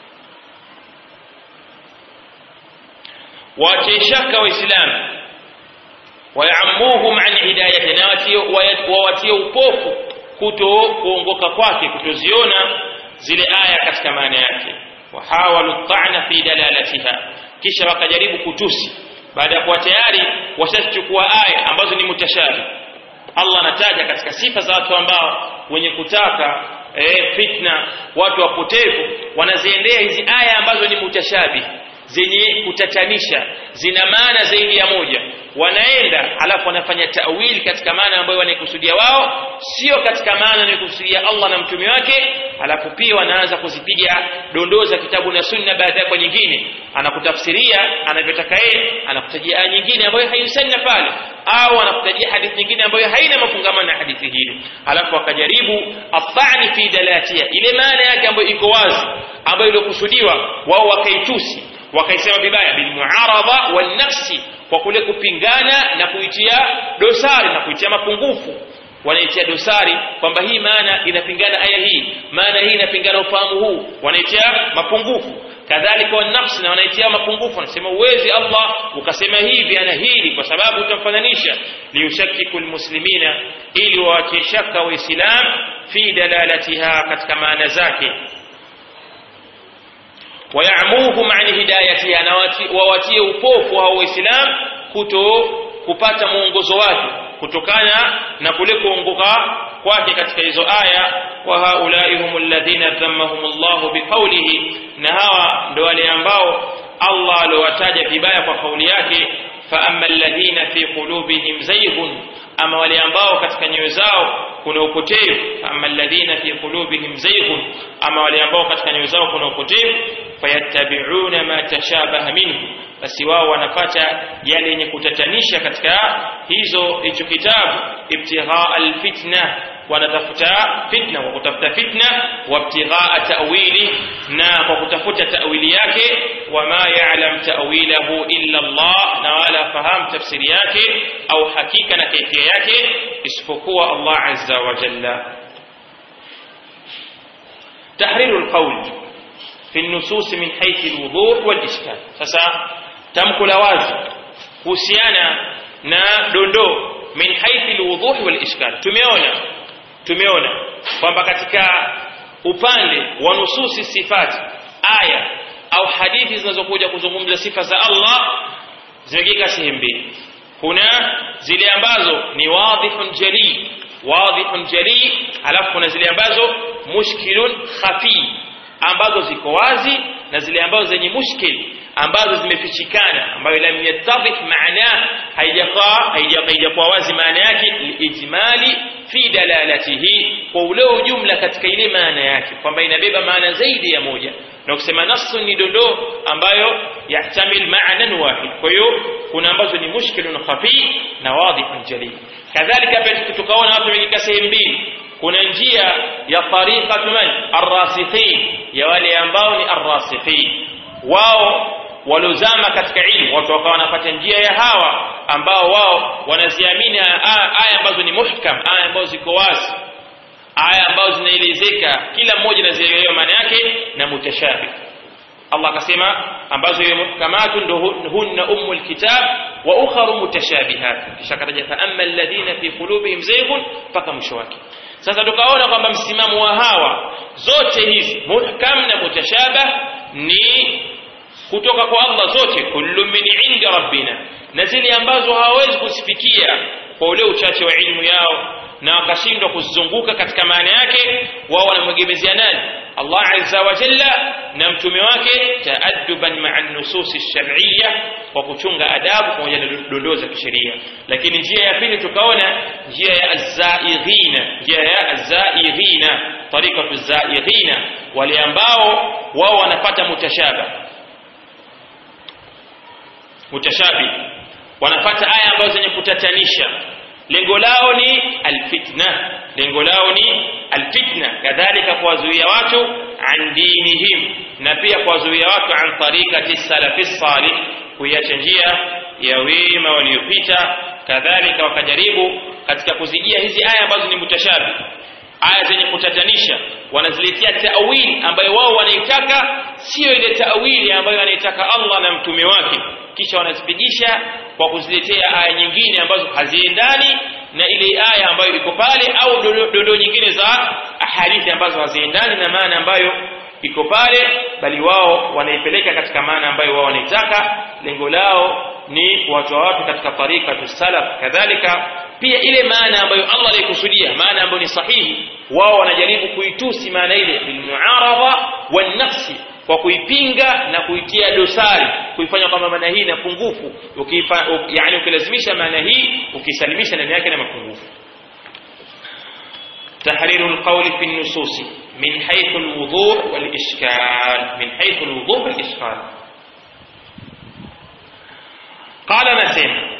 [SPEAKER 1] wawatie shaka waislamu wayamuhum an hidayati na wawatie upofu kuto kuongoka kwake kutoziona zile aya katika maana yake wahawalu ta'na fi dalalatiha kisha wakajaribu kutusi baada ya kuwa tayari washachukua aya ambazo ni mutashabi Allah anataja katika sifa za watu ambao wenye kutaka e, fitna watu wapotevu wanaziendea hizi aya ambazo ni mutashabi zenye kutatanisha zina maana zaidi ya moja wanaenda alafu wanafanya tawili katika maana ambayo wanaikusudia wao sio katika maana wanaikusudia Allah na mtume wake alafu pia wanaanza kuzipiga dondoo za kitabu na sunna baada ya kwa nyingine anakutafsiria anavyotaka yeye anakutajia aya nyingine ambayo haihusiani pale au anakutajia hadithi nyingine ambayo haina mafungamano na hadithi hili alafu akajaribu afani fi dalatia ile maana yake ambayo iko wazi ambayo iliokusudiwa wao wakaitusi wakaisema vibaya bilmuaradha walnafsi kwa kule kupingana na kuitia dosari na kuitia mapungufu wanaitia dosari kwamba hii maana inapingana aya hii maana hii inapingana ufahamu huu wanaitia mapungufu kadhalika wanafsi na wanaitia mapungufu wanasema uwezi Allah ukasema hivi ana hili kwa sababu utamfananisha liyushakiku almuslimina ili wawatie shaka waislam fi dalalatiha katika maana zake wayamuhum an hidayatiha na wawatie upofu hao waislam kuto kupata mwongozo wake kutokana na kule kuongoka kwake katika hizo aya wa haulai hum alladhina dhammahum Allah biqawlihi na hawa ndo wale ambao Allah aliowataja vibaya kwa kauli yake fa amma alladhina fi qulubihim zayghun ama wale ambao katika nyoyo zao kuna upotevu amma alladhina fi qulubihim zayghun ama wale ambao katika nyoyo zao kuna upotevu fayattabi'una ma tashabaha minhu basi wao wanapata yale yenye kutatanisha katika hizo hicho kitabu ibtigha alfitna wanatafuta fitna kwa kutafuta fitna wabtighaa ta'wili na kwa kutafuta ta'wili yake wama ya'lam ta'wilahu illa Allah na wala fahamu tafsiri yake au hakika na kaifia yake isipokuwa Allah azza wa jalla تحرير القول في النصوص من حيث الوضوح والإشكال sasa tamko la wazi kuhusiana na dondoo min haithi alwuduh walishkal tumeona tumeona kwamba katika upande wa nususi sifati aya au hadithi zinazokuja kuzungumza sifa za Allah zimegika sehemu mbili kuna zile ambazo ni wadhihun jali wadhihun jali alafu kuna zile ambazo mushkilun khafi ambazo ziko wazi na zile ambazo zenye mushkil ambazo zimefichikana ambayo lam yattadih maana haijakaa haijakuwa wazi maana yake lijmali fi dalalatihi kwa ule ujumla katika ile maana yake kwamba inabeba maana zaidi ya moja na kusema nasu ni dondoo ambayo yahtamil maanan wahid kwa hiyo kuna ambazo ni mushkilun khafi na wadhihun jali kadhalika pia tukaona watu wamegika sehemu mbili kuna njia ya tariqatu man arrasikhin ya wale ambao ni arrasikhin wao walozama katika ilmu watu wakawa wanapata njia ya hawa ambao wao wanaziamini aya ambazo ni muhkam aya ambazo ziko wazi aya ambazo zinaelezeka kila mmoja anazielewa maana yake na mutashabih Allah akasema ambazo hiyo muhkamatu ndo hunna ummul kitab wa ukharu mutashabihat kisha kataja fa amma alladhina fi qulubihim zayghun mpaka mwisho wake sasa tukaona kwamba msimamo wa hawa zote hizi muhkam na mutashabah ni kutoka kwa Allah zote kullu min indi rabbina na zile ambazo hawawezi kusifikia kwa ule uchache wa ilmu yao na wakashindwa kuzunguka katika maana yake wao wanamwegemezea nani Allah azza wa jalla na mtume wake taadduban ma'a nusus ash-shar'iyya kwa kuchunga adabu pamoja na dondoo za kisheria lakini njia ya pili tukaona njia ya az-zaighina njia ya az-zaighina tariqatu az-zaighina wale ambao wao wanapata mutashabah mutashabih wanapata aya ambazo zenye kutatanisha lengo lao ni alfitna lengo lao ni alfitna kadhalika kuwazuia watu an dinihim na pia kuwazuia watu an tariqati salafi salih kuiacha njia ya wema waliopita kadhalika wakajaribu katika kuzijia hizi aya ambazo ni mutashabih aya zenye kutatanisha wanaziletea ta'wili ambayo wao wanaitaka sio ile ta'wili ambayo anaitaka Allah na mtume wake kisha wanazipigisha kwa kuziletea aya nyingine ambazo haziendani na ile aya ambayo iko pale au dondoo nyingine za hadithi ambazo haziendani na maana ambayo iko pale bali wao wanaipeleka katika maana ambayo wao wanaitaka lengo lao ni kuwatoa watu katika tarika salaf kadhalika pia ile maana ambayo Allah alikusudia maana ambayo ni sahihi wao wanajaribu kuitusi maana ile bilmuarada wan nafsi kwa kuipinga na kuitia dosari kuifanya kwamba maana hii na pungufu ukifa yani ukilazimisha maana hii ukisalimisha ndani yake na mapungufu تحرير القول في النصوص من حيث الوضوح والإشكال من حيث الوضوح والإشكال قال نسيم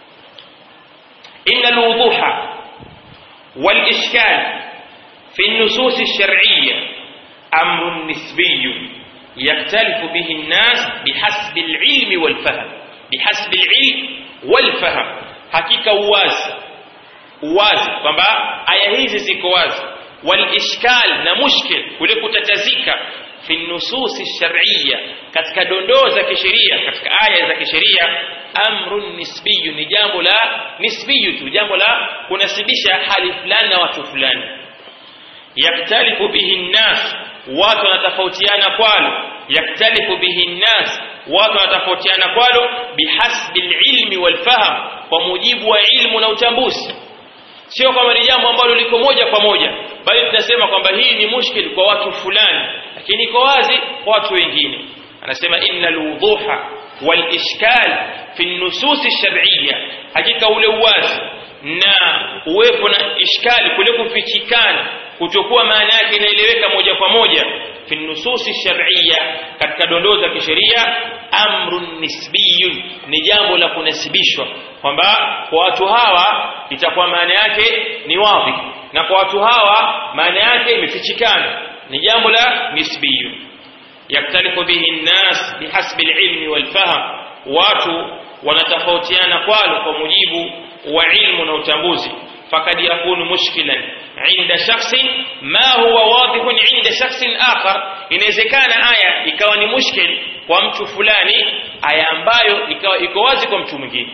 [SPEAKER 1] إن الوضوح والإشكال في النصوص الشرعية أمر نسبي يختلف به الناس بحسب العلم والفهم بحسب العلم والفهم حقيقة wazi wazi kwamba aya hizi ziko wazi walishkal na mushkil kule kutatazika fi nususi shar'iyya katika dondoo za kisheria katika aya za kisheria amrun nisbiyu ni jambo la nisbiyu tu jambo la kunasibisha hali fulani na watu fulani yaktalifu bihi nnas watu wanatofautiana kwalo yaktalifu bihi nnas watu wanatofautiana kwalo bihasbi alilmi walfahm kwa mujibu wa ilmu na utambuzi sio kwamba ni jambo ambalo liko moja kwa moja bali tunasema kwamba hii ni mushkil kwa watu fulani lakini iko wazi kwa watu wengine anasema innal wuduha wal ishkal fi nusus ash-shar'iyya hakika ule uwazi na uwepo na ishkali kule kufichikana kutokuwa maana yake inaeleweka moja kwa moja fi nususi shar'iyya katika dondoo za kisheria amrun nisbiyun ni jambo la kunasibishwa kwamba kwa watu hawa itakuwa maana yake ni wazi na kwa watu hawa maana yake imefichikana ni jambo la nisbiyun yaktalifu bihi nnas bihasbi alilmi walfahm watu wanatofautiana kwalo kwa mujibu wa ilmu na utambuzi fakad yakunu mushkilan inda shakhsin ma huwa wadihun inda shakhsin akhar inawezekana aya ikawa ni mushkil kwa mtu fulani aya ambayo ikawa iko wazi kwa mtu mwingine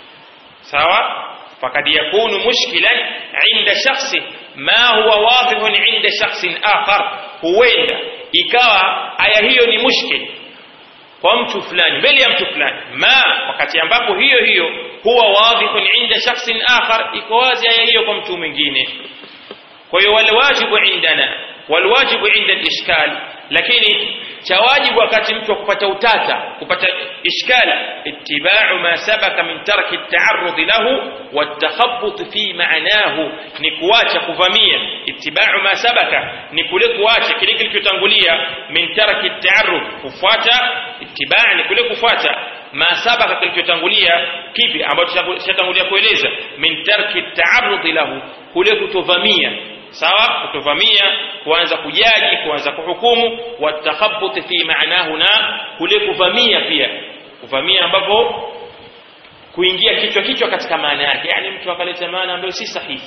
[SPEAKER 1] sawa fakad yakunu mushkilan inda shakhsin ma huwa wadihun inda shakhsin akhar huenda ikawa aya hiyo ni mushkil kwa mtu fulani mbele ya mtu fulani ma wakati ambapo hiyo hiyo huwa wadhihun inda shakhsin akhar iko wazi aya hiyo kwa mtu mwingine kwa hiyo walwajibu indana walwajibu inda al-ishkal lakini cha wajibu wakati mtu kupata utata kupata ishkal ittiba'u ma sabaka min tarki at-ta'arrud lahu wat-takhabbut fi ma'nahu ni kuacha kuvamia ittiba'u ma sabaka ni kule kuacha kile kilichotangulia min tarki at-ta'arrud kufuata ittiba' ni kule kufuata ma sabaka kilichotangulia kipi ambacho chatangulia kueleza min tarki at-ta'arrud lahu kule kutovamia sawa kutovamia kuanza kujaji kuanza kuhukumu watakhabbut fi maanahu na kule kuvamia pia kuvamia ambapo kuingia kichwa kichwa katika maana yake yani mtu akaleta maana ambayo si sahihi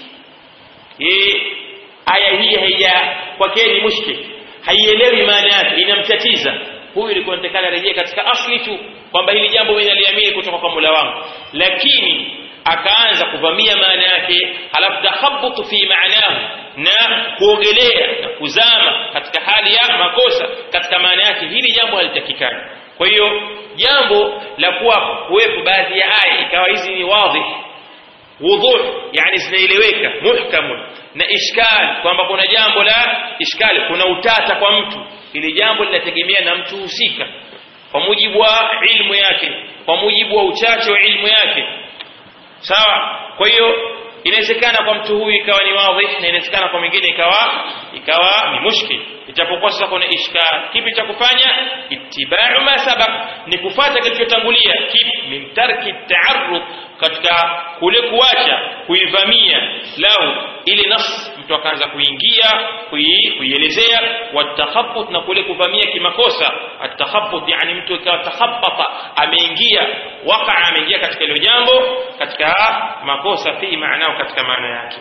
[SPEAKER 1] yeye aya hii haija kwake ni mushkil haielewi maana yake inamtatiza huyu ilikuwa nitakana rejea katika asli tu kwamba hili jambo mimi naliamini kutoka kwa Mola wangu lakini akaanza kuvamia maana yake halafu takhabutu fi maanahu na kuogelea na kuzama katika hali ya makosa katika maana yake hili jambo halitakikani kwa hiyo jambo la kuwa kuwepo baadhi ya aya ikawa hizi ni wadhi wudhu yani zinaeleweka muhkamun na ishkal kwamba kuna jambo la ishkali kuna utata kwa mtu ili jambo linategemea na mtu husika kwa mujibu wa ilmu yake kwa mujibu wa uchache wa ilmu yake sawa kwa hiyo inawezekana kwa mtu huyu ikawa ni wadhi na inawezekana kwa mwingine ikawa ikawa ni mushkil ijapokuwa sasa kuna ishkal kipi cha kufanya ittiba'u ma sabaq ni kufuata kilichotangulia kipi min tarki ta'arrud katika kule kuacha kuivamia lau ile nafsi mtu akaanza kuingia kuielezea watakhabbut na kule kuvamia kimakosa atakhabbut yani mtu ikawa takhabbata ameingia waka ameingia katika hilo jambo katika makosa fi maana katika maana yake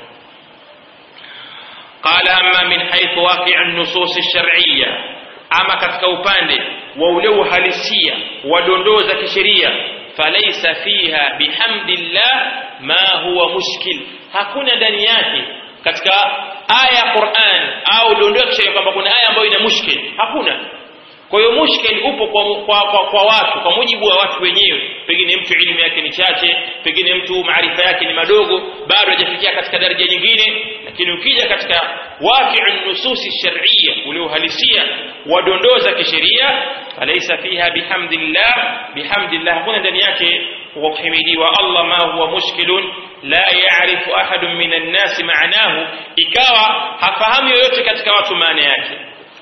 [SPEAKER 1] قال أما من حيث واقع النصوص الشرعية أما katika upande wa ule uhalisia wa dondoo za kisheria falaisa fiha bihamdillah ma huwa mushkil hakuna ndani yake katika aya ya Qur'an au dondoo ya kisheria kwamba kuna aya ambayo ina mushkil hakuna kwa hiyo mushkil upo kwa, kwa, kwa, kwa watu kwa mujibu wa watu wenyewe pengine mtu elimu yake ni chache pengine mtu maarifa yake ni madogo bado hajafikia katika daraja nyingine lakini ukija katika waqi'un nususi shar'iyya ule uhalisia wa dondoo za kisheria alaysa fiha bihamdillah bihamdillah hakuna ndani yake kwa kuhimidiwa Allah ma huwa mushkilun la ya'rifu ahadun minan nasi ma'nahu ikawa hafahamu yoyote katika watu maana yake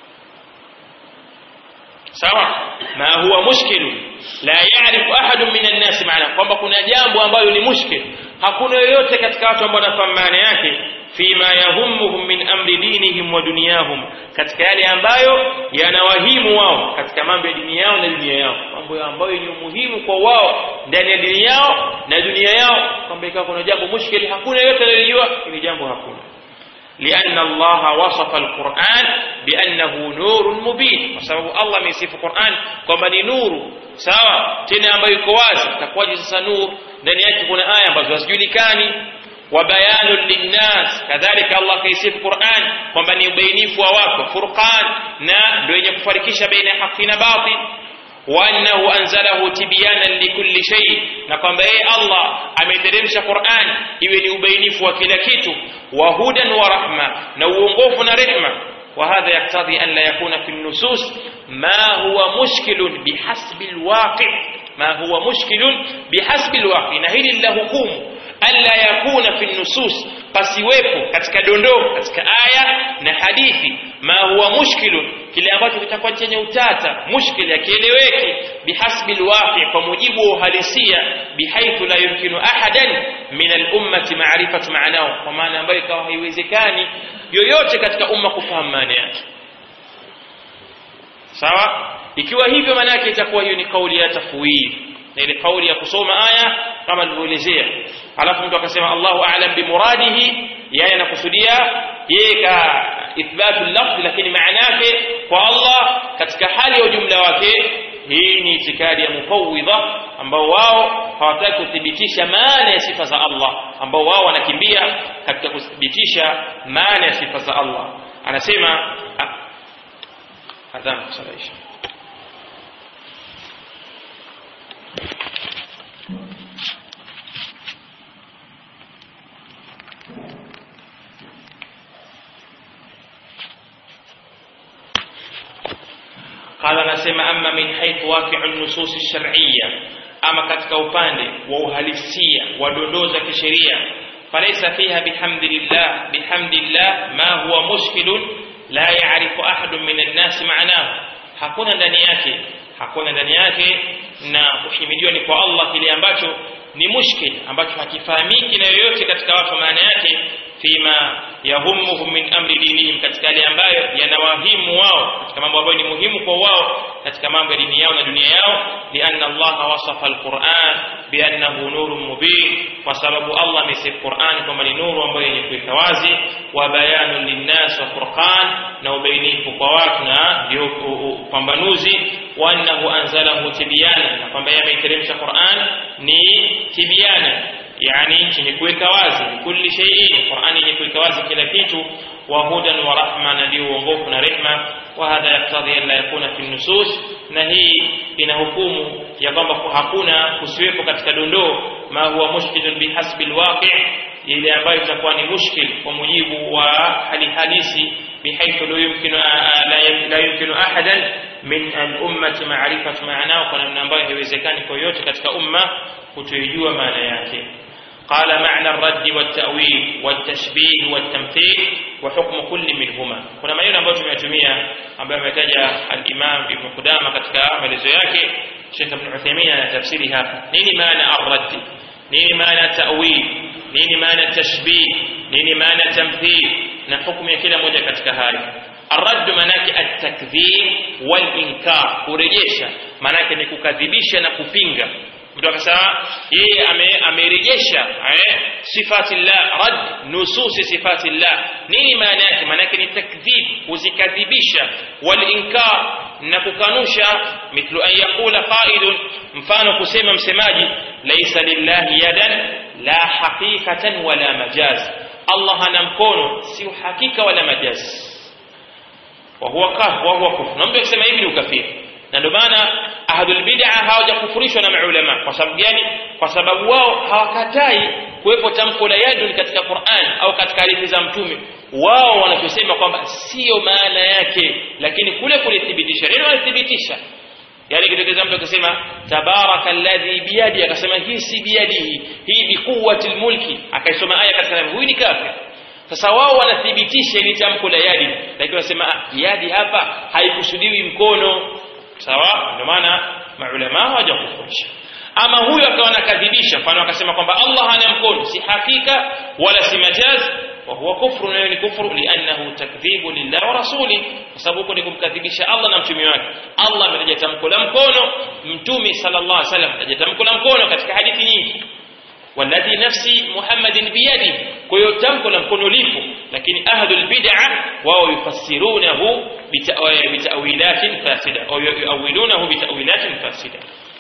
[SPEAKER 1] sawa ma huwa mushkil la ya'rifu ahadun minan nas maana kwamba kuna jambo ambalo ni mushkil hakuna yoyote katika watu ambao wanafahamu maana yake fima yahummuhum min amri dinihim wa dunyahum katika yale ambayo yanawahimu wao katika mambo ya dini yao na dunia yao mambo ambayo ni muhimu kwa wao ndani ya dini yao na dunia yao kwamba ikawa kuna jambo mushkil hakuna yoyote analijua ili jambo hakuna لأن الله وصف القرآن بأنه نور مبين وسبب الله من صف القرآن كما نور سواء تنا ambayo iko wazi takwaje sasa nur ndani yake kuna aya ambazo hazijulikani wabayanu linnas kadhalika Allah kaisifu Qur'an kwamba ni ubainifu wa watu furqan na ndio yenye kufarikisha baina ya haki na batil وأنه أنزله تبيانا لكل شيء نقم بأي الله أمترمش قرآن إذن يبينف وكلا كيتو وهدى ورحمة نوونغوف رحمة وهذا يقتضي أن لا يكون في النصوص ما هو مشكل بحسب الواقع ما هو مشكل بحسب الواقع نهيل الله قوم ألا يكون في النصوص pasiwepo katika dondoo katika aya na hadithi ma huwa mushkilun kile ambacho kitakuwa chenye utata mushkil yakieleweki bihasbi alwaqi kwa mujibu wa uhalisia bihaithu la yumkinu ahadan min alummati ma'rifatu ma'nahu kwa maana ambayo ikawa haiwezekani yoyote katika umma kufahamu maana yake sawa ikiwa hivyo maana yake itakuwa hiyo ni kauli ya tafwid na ile kauli ya kusoma aya kama nilivyoelezea alafu mtu akasema Allahu a'lam bimuradihi yeye anakusudia yeye ka ithbatu lafzi lakini maana yake kwa Allah katika hali ya ujumla wake hii ni itikadi ya mufawwidha ambao wao hawataki kuthibitisha maana ya sifa za Allah ambao wao wanakimbia katika kuthibitisha maana ya sifa za Allah anasema adhan kusalaisha قال anasema amma min haythu waqi'u an-nusus ash-shar'iyya ama katika upande wa uhalisia wa dondoo za kisheria falaysa fiha bihamdillah bihamdillah ma huwa mushkilun la ya'rifu ahadun min an-nas ma'nahu hakuna ndani yake hakuna ndani yake na kuhimidiwa ni kwa Allah kile ambacho ni mushkil ambacho hakifahamiki na yoyote katika watu maana yake fima yahumuhum min amri dinihim katika yale ambayo yanawahimu wao katika mambo ambayo ni muhimu kwa wao katika mambo ya dini yao na dunia yao lianna Allah wasafa alquran biannahu nurun mubin kwa sababu Allah amesifu Qur'an kwamba ni nuru ambayo yenye kuweka wazi wa bayanun linnas wa furqan na ubainifu kwa watu na ndio upambanuzi wa annahu anzalahu tibyana na kwamba yeye ameiteremsha Qur'an ni tibyana yani chenye kuweka wazi kulli shay'in Qur'an yenye kuweka wazi kila kitu wa hudan wa rahma na ndio uongofu na rehma wa hadha yaktadhi an la yakuna fi nusus na hii ina hukumu ya kwamba hakuna kusiwepo katika dondoo ma huwa mushkilun bihasbi alwaqi' ile ambayo itakuwa ni mushkil kwa mujibu wa hali halisi بحيث لا يمكن لا يمكن احدا من الامه معرفه معناه kwa namna ambayo haiwezekani kwa yote katika umma kutojua maana yake قال معنى الرد والتأويل والتشبيه والتمثيل وحكم كل منهما kuna maneno ambayo tumeyatumia ambayo ametaja al-Imam Ibn Qudama katika maelezo yake Sheikh Ibn Uthaymeen anatafsiri hapa nini maana ar-radd nini maana ta'wil nini maana tashbih nini maana tamthil na hukumu ya kila moja katika haya الرد manake at-takdhib wal-inkar kurejesha manake ni kukadhibisha na kupinga mtu akasema yeye amerejesha eh, sifati llah rad nususi sifati llah nini maana yake maana yake ni takdhib kuzikadhibisha walinkar na kukanusha mithlu an yaqula qailun mfano kusema msemaji laisa lillahi yadan la haqiqatan wala majaz allah ana mkono si uhakika wala majaz wa huwa kaf wa huwa kufr na mtu akisema hivi ni ukafiri na ndio maana ahlul bid'a hawajakufurishwa na maulama kwa sababu gani kwa sababu wao hawakatai kuwepo tamko la yadun katika Qur'an au katika hadithi za mtume wao wanachosema kwamba sio maana yake lakini kule kulithibitisha neno walithibitisha yani kitokeza mtu akasema tabaraka alladhi biyadi akasema hii si biyadihi hii bi quwwati mulki akaisoma aya katika huyu ni kafir sasa wao wanathibitisha ili tamko la yadi lakini wanasema yadi hapa haikusudiwi mkono sawa ndio maana maulama hawajakufurisha ama huyo akawa anakadhibisha mfano akasema kwamba Allah hana mkono si hakika wala si majaz wa huwa kufru na ni kufru li'annahu takdhibu lillahi wa rasuli kwa sababu huko ni kumkadhibisha Allah na mtume wake Allah ametaja tamko la mkono mtume sallallahu alaihi wasallam ametaja tamko la mkono katika hadithi nyingi والذي نفسي محمد بيده كيو تمكن mkono lipo lakini ahlul bid'ah wao yufassirunahu bita'wilatin fasida au yuawilunahu bita'wilatin fasida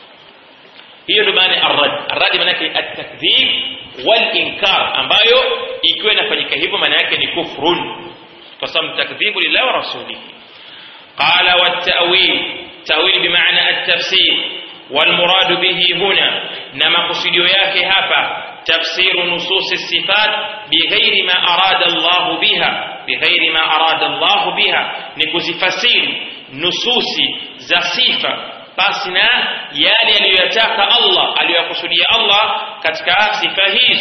[SPEAKER 1] hiyo ndio maana arrad arrad maana yake at-takdhib wal inkar ambayo ikiwa inafanyika hivyo maana yake ni kufrun kwa sababu takdhibu lillahi wa rasulihi qala wat ta'wil ta'wil bimaana at-tafsir والمراد به هنا نما قصديو yake hapa تفسير نصوص الصفات بغير ما أراد الله بها بغير ما أراد الله بها نكزفسير نصوص za sifa basi na yale aliyotaka Allah aliyokusudia Allah katika sifa hizo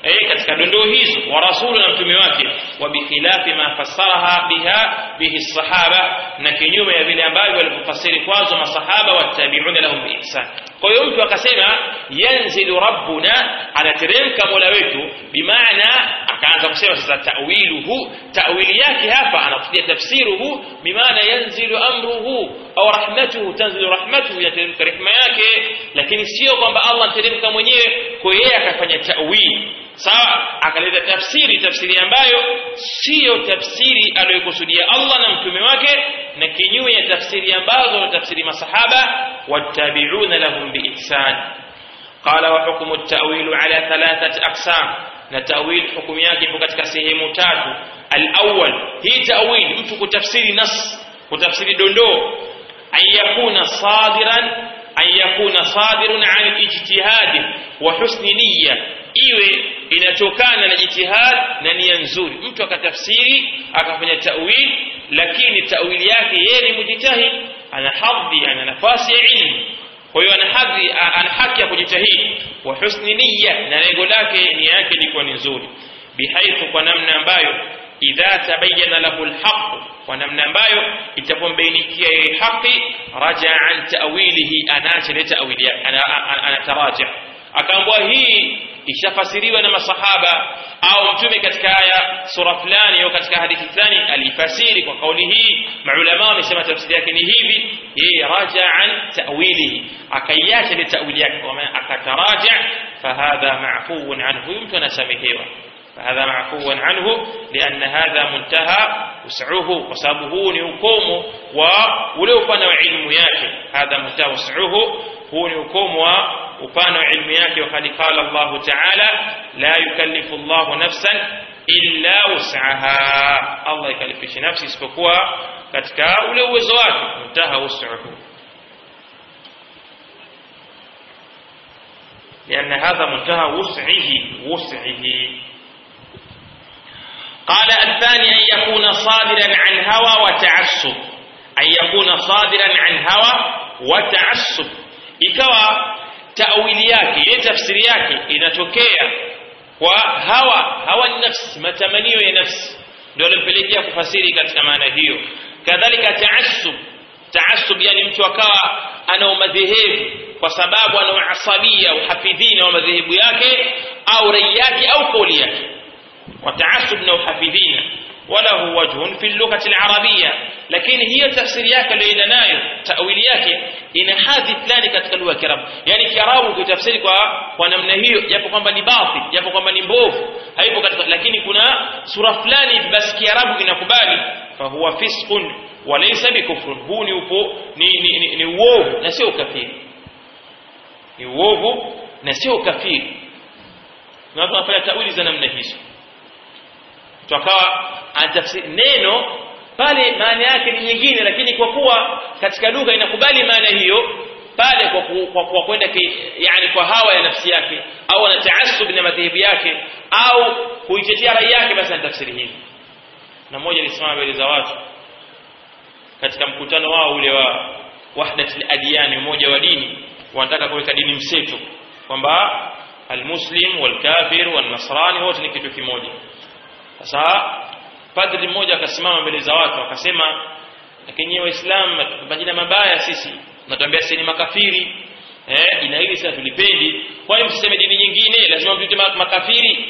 [SPEAKER 1] eh katika dondoo hizo wa rasulu na mtume wake wa bikhilafi ma fassaraha biha bihi sahaba na kinyume ya vile ambavyo walipofasiri kwazo masahaba watabi'una lahum biihsan kwa hiyo mtu akasema yanzilu rabbuna anateremka mola wetu bimaana akaanza kusema sasa ta'wiluhu ta'wili yake hapa anakusudia tafsiruhu bimaana yanzilu amruhu au rahmatuhu tanzilu rahmatuhu yateremka rehema yake lakini sio kwamba Allah anateremka mwenyewe kwa yeye akafanya ta'wili sawa akaleta tafsiri tafsiri ambayo siyo tafsiri aliyokusudia Allah na mtume wake na kinyume ya tafsiri ambazo na tafsiri masahaba wattabi'una lahum biihsan qala wa hukmu at-ta'wil ala thalathati aqsam na ta'wil hukumu yake ipo katika sehemu tatu al-awwal hii ta'wil mtu kutafsiri nas kutafsiri dondoo an yakuna sadiran an yakuna sadirun an al-ijtihad wa husni niyya iwe inatokana na jitihad na nia nzuri mtu akatafsiri akafanya ta'wil lakini ta'wili yake yeye ni mujtahid ana hadhi ana nafasi ya ilmu kwa hiyo ana hadhi ana haki ya kujitahidi wa husni niyya na lengo lake nia yake ilikuwa ni nzuri bihaithu kwa namna ambayo idha tabayyana lahu alhaq kwa namna ambayo itapombainikia yeye haki raja an ta'wilihi anaacha ile ta'wili yake anataraja akaambwa hii ishafasiriwa na masahaba au mtume katika aya sura fulani au katika hadithi fulani alifasiri kwa kauli hii maulama wamesema tafsiri yake ni hivi yeye raja an ta'wilihi akaiacha ile ta'wili yake kwa maana akataraja fahadha ma'fuun anhu mtu anasamehewa فهذا معفو عنه لأن هذا منتهى وسعه وسببه نيوكوم ولو كان علم yake هذا منتهى وسعه هو نيوكوم upana wa ilmu yake wakati qala Allah ta'ala la yukallifu Allah nafsan illa wus'aha Allah ikalifishi nafsi isipokuwa katika ule uwezo wake mtaha wus'uhu لأن هذا منتهى وسعه وسعه قال الثاني أن يكون صادرا عن هوى وتعصب أن يكون صادرا عن هوى وتعصب ikawa tawili yake ile tafsiri yake inatokea kwa hawa hawa nafsi matamanio ya nafsi ndio alimpelekea kufasiri katika maana hiyo kadhalika taassub taassub yani mtu akawa ana madhehebu kwa sababu ana asabia uhafidhina wa madhehebu yake au rai yake au kauli yake وتعصب na uhafidhina وله وجه في اللغة العربية لكن هي تفسير yake aliyoenda nayo tawili yake ina hadhi fulani katika lugha ya Kiarabu yani Kiarabu ukitafsiri kwa kwa namna hiyo japo kwamba ni batil japo kwamba ni mbovu haipo katika lakini kuna sura fulani basi Kiarabu inakubali fahuwa fisqun walaysa bikufrun huu ni upo ni ni, ni, ni uovu na sio ukafiri ni uovu na sio ukafiri na watu wanafanya tawili za namna hizo tukawa anatafsiri neno pale maana yake ni nyingine lakini kwa kuwa katika lugha inakubali maana hiyo pale kwa ku, kwa, kwa kwenda yani kwa hawa ya nafsi yake au ana taasub na madhehebu yake au kuitetea rai yake basi anatafsiri hivi na mmoja alisimama mbele za watu katika mkutano wao ule wa wahdatul adyan umoja wa dini wanataka kuweka dini mseto kwamba almuslim walkafir walnasrani wote ni kitu kimoja sasa padri mmoja akasimama mbele za watu akasema lakini waislamu majina mabaya sisi natuambia sisi ni makafiri eh jina hili sasa tulipendi kwa hiyo msiseme dini nyingine lazima mtuite makafiri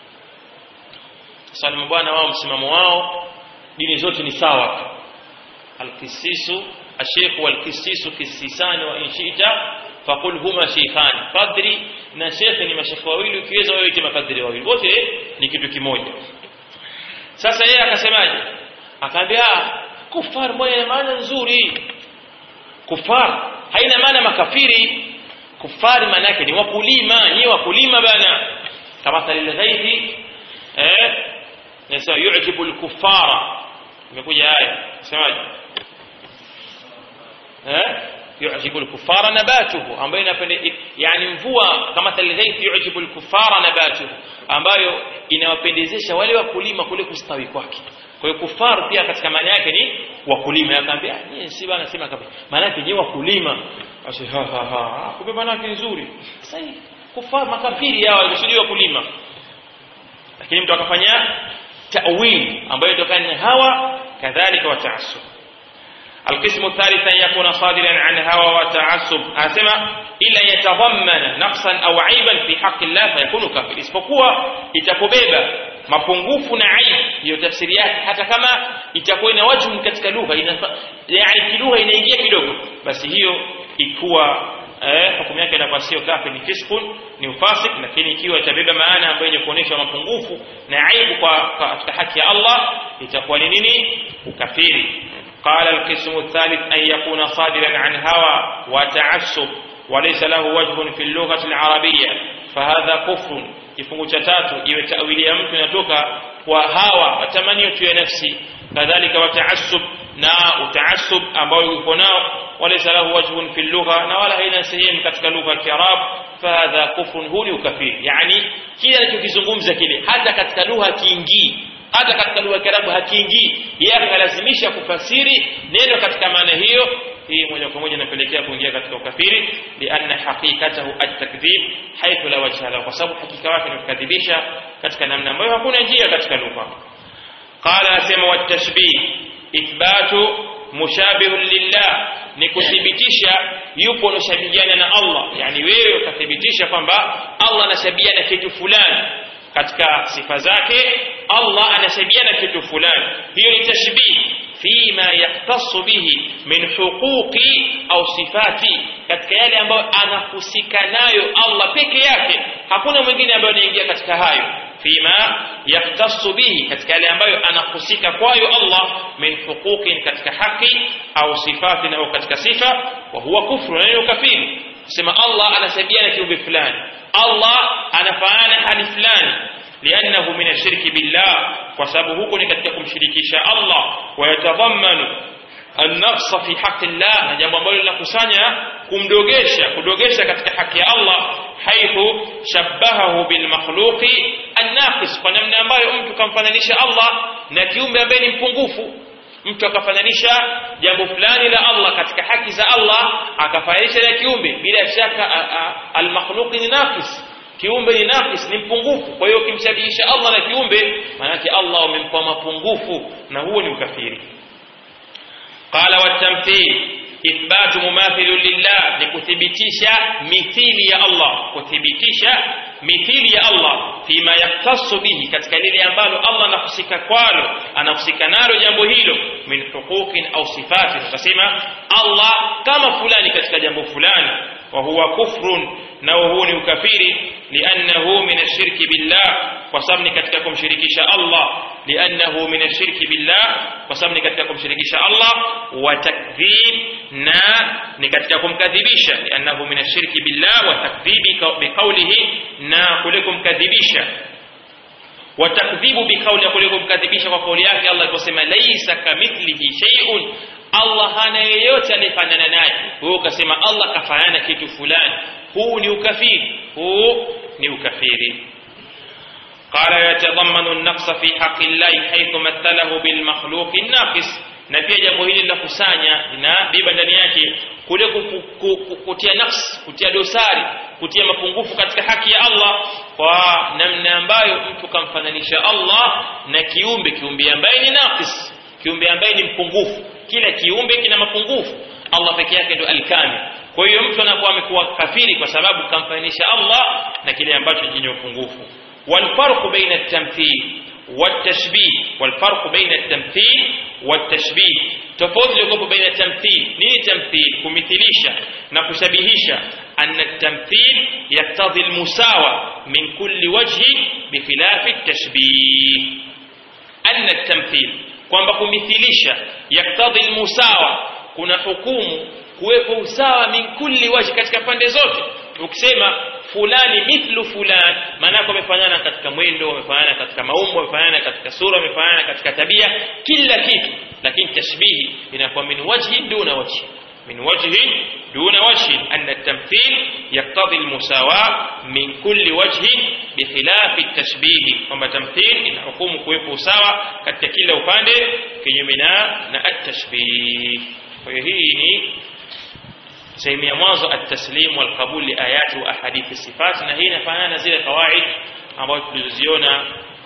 [SPEAKER 1] sasa ni bwana wao msimamo wao dini zote ni sawa alkisisu الشيخ والكسيس كسيسان وإن شئت فقل هما شيخان padri na shekhe ni mashekhe wawili ukiweza wewe ite mapadri wawili wote ni kitu kimoja sasa yeye akasemaje akaambia kufar moja ina maana nzuri kufar haina maana makafiri kufari maana yake ni wakulima ni wakulima bana kama dalil ghairi eh nasema yu'jibu al-kuffara imekuja aya semaje eh yu'jibu al-kuffara nabatuhu ambayo inapende yani mvua kama talghaith yu'jibu al-kuffara nabatuhu ambayo inawapendezesha wale wakulima kule kustawi kwake kwa hiyo kufaru pia katika maana yake ni wakulima akaambia nyie si bana sema kabisa maana yake ni wakulima basi ha ha ha kumbe maana yake nzuri sasa kufaru makafiri hao wameshuhudia wakulima lakini mtu akafanya ta'wil ambayo itokana na hawa kadhalika wa ta'assub القسم الثالث أن يكون صادرا عن هوى وتعصب أسمى إلا يتضمن نقصا أو عيبا في حق الله فيكون كافر isipokuwa itakubeba mapungufu na aibu hiyo tafsiri yake hata kama itakuwa ina wajhu katika lugha yani kilugha inaingia kidogo basi hiyo ikuwa eh, hukumu yake inakuwa sio kafir ni fiskun ni ufasik lakini ikiwa itabeba maana ambayo yenye kuonyesha mapungufu na aibu kwa katika haki ya Allah itakuwa ni nini ukafiri قال القسم الثالث أن يكون صادرا عن هوى وتعسب وليس له وجه في اللغة العربية فهذا كفر kifungu cha tatu iwe tawili ya mtu inatoka kwa hawa matamanio tu ya nafsi kadhalika wataassub na utaassub ambao yuko nao walaysa lahu wajhun fi lugha na wala haina sehemu katika lugha ya Kiarab fahadha kufrun huu ni ukafiri yani kile anachokizungumza kile hata katika lugha kiingii hata katika lugha ya Kiarabu hakiingii yeye akalazimisha kufasiri neno katika maana hiyo hii moja kwa moja inapelekea kuingia katika ukafiri lianna haqiqatahu at-takdhib haythu la wajha lahu kwa sababu hakika yake ni kukadhibisha katika namna ambayo hakuna njia katika lugha qala asema wat-tashbih ithbatu mushabihun lillah ni kuthibitisha yupo unashabihiana na Allah yani wewe ukathibitisha kwamba Allah anashabihiana kitu fulani katika sifa zake Allah anashabihiana kitu fulani hiyo ni tashbih fima yaktasu bihi min huquqi au sifati katika yale ambayo anahusika nayo Allah peke yake hakuna mwingine ambaye anaingia katika hayo fima yaktasu bihi katika yale ambayo anahusika kwayo Allah min huquqin katika haki au sifati au katika sifa wa huwa kufru na ukafiri sema Allah anashabihiana kiumbe fulani Allah anafanana hali fulani لأنه من الشرك بالله وسبب هكذا katika kumshirikisha Allah ويتضمن النقص في حق الله jambo ambalo linakusanya kumdogesha kudogesha katika haki ya Allah haithu shabbahahu bil makhluqi an-naqis kwa namna ambayo mtu kamfananisha Allah na kiumbe ambaye ni mpungufu mtu akafananisha jambo fulani la Allah katika haki za Allah akafananisha na kiumbe bila shaka al-makhluqi ni naqis kiumbe ni nafis ni mpungufu kwa hiyo ukimshabihisha Allah na kiumbe maanake Allah umempa mapungufu na huo ni ukafiri qala watamthil ithbatu mumathilu lillah ni kuthibitisha mithili ya Allah kuthibitisha mithili ya Allah fima yaktasu bihi katika lile ambalo Allah anahusika kwalo anahusika nalo jambo hilo min huquqin au sifati tukasema Allah kama fulani katika jambo fulani wa huwa kufrun na huu ni ukafiri liannahu min ashirki billah kwa sababu ni katika kumshirikisha Allah liannahu min ashirki billah kwa sababu ni katika kumshirikisha Allah wa takdhib na ni katika kumkadhibisha liannahu min ashirki billah wa takdhibi biqawlihi na kule kumkadhibisha wa takdhibu biqawli kule kumkadhibisha kwa kauli yake Allah aliposema laisa kamithlihi shay'un Allah hana yeyote anayefanana naye wewe ukasema Allah kafanana kitu fulani huu ni ukafiri huu ni ukafiri قال يتضمن النقص في حق الله حيث مثله بالمخلوق الناقص na pia jambo hili la kusanya na biba ndani yake kule kutia nafsi kutia dosari kutia mapungufu katika haki ya Allah kwa namna ambayo mtu kamfananisha Allah na kiumbe kiumbe ambaye ni naqis kiumbe ambaye ni mpungufu kila kiumbe kina mapungufu Allah peke yake ndo alkamil kwa hiyo mtu anakuwa amekuwa kafiri kwa sababu kamfananisha Allah na kile ambacho chenye upungufu والفرق بين التمثيل والتشبيه والفرق بين التمثيل والتشبيه tofauti iliyokuwepo baina ya tamthil nini tamthil kumithilisha na kushabihisha anna tamthil yaktadhi almusawa min kulli wajhin bikhilafi tashbih anna tamthil kwamba kumithilisha yaktadhi almusawa kuna hukumu kuwepo usawa min kulli wajhi katika pande zote ukisema fulani mithlu fulani maana yake wamefanana katika mwendo wamefanana katika maumbo wamefanana katika sura wamefanana katika tabia kila kitu lakini tashbihi inakuwa min wajhi duna wajhi min wajhi duna wajhi an at-tamthil yaqtadi al-musawa min kulli wajhi bikhilaf at-tashbih kwamba tamthil ina hukumu kuwepo usawa katika kila upande kinyume na na at-tashbih kwa hiyo hii ni sehemu ya mwanzo at-taslim wal qabul li ayati wa ahadithi sifat na hii inafanana na zile kawaid ambazo tulizoziona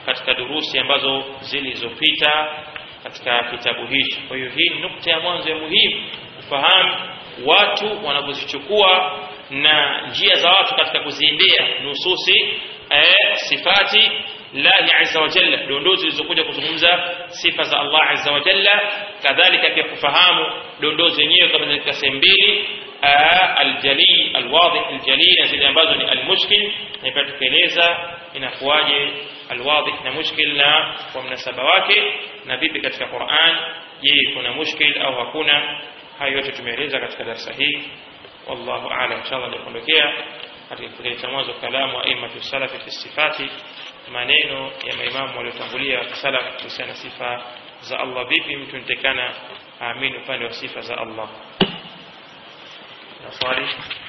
[SPEAKER 1] katika durusi ambazo zilizopita katika kitabu hicho kwa hiyo hii ni nukta ya mwanzo ya muhimu kufahamu watu wanavyozichukua na njia za watu katika kuziendea nususi eh, sifati lahi azza wa jalla dondoo zilizokuja kuzungumza sifa za Allah azza wa jalla kadhalika pia kufahamu dondoo zenyewe kama katika sehemu mbili aljali alwadih aljali na zile ambazo ni almushkil na pia tukaeleza inakuwaje alwadih na mushkil na kwa mnasaba wake na vipi katika Qur'an je kuna mushkil au hakuna hayo yote tumeeleza katika darasa hii wallahu a'lam inshallah nikuondokea katika kipengele cha mwanzo kalamu aimatu salafi fi sifati maneno ya maimamu waliotangulia wa salaf kuhusiana na sifa za Allah vipi mtu nitekana aamini upande wa sifa za Allah na swali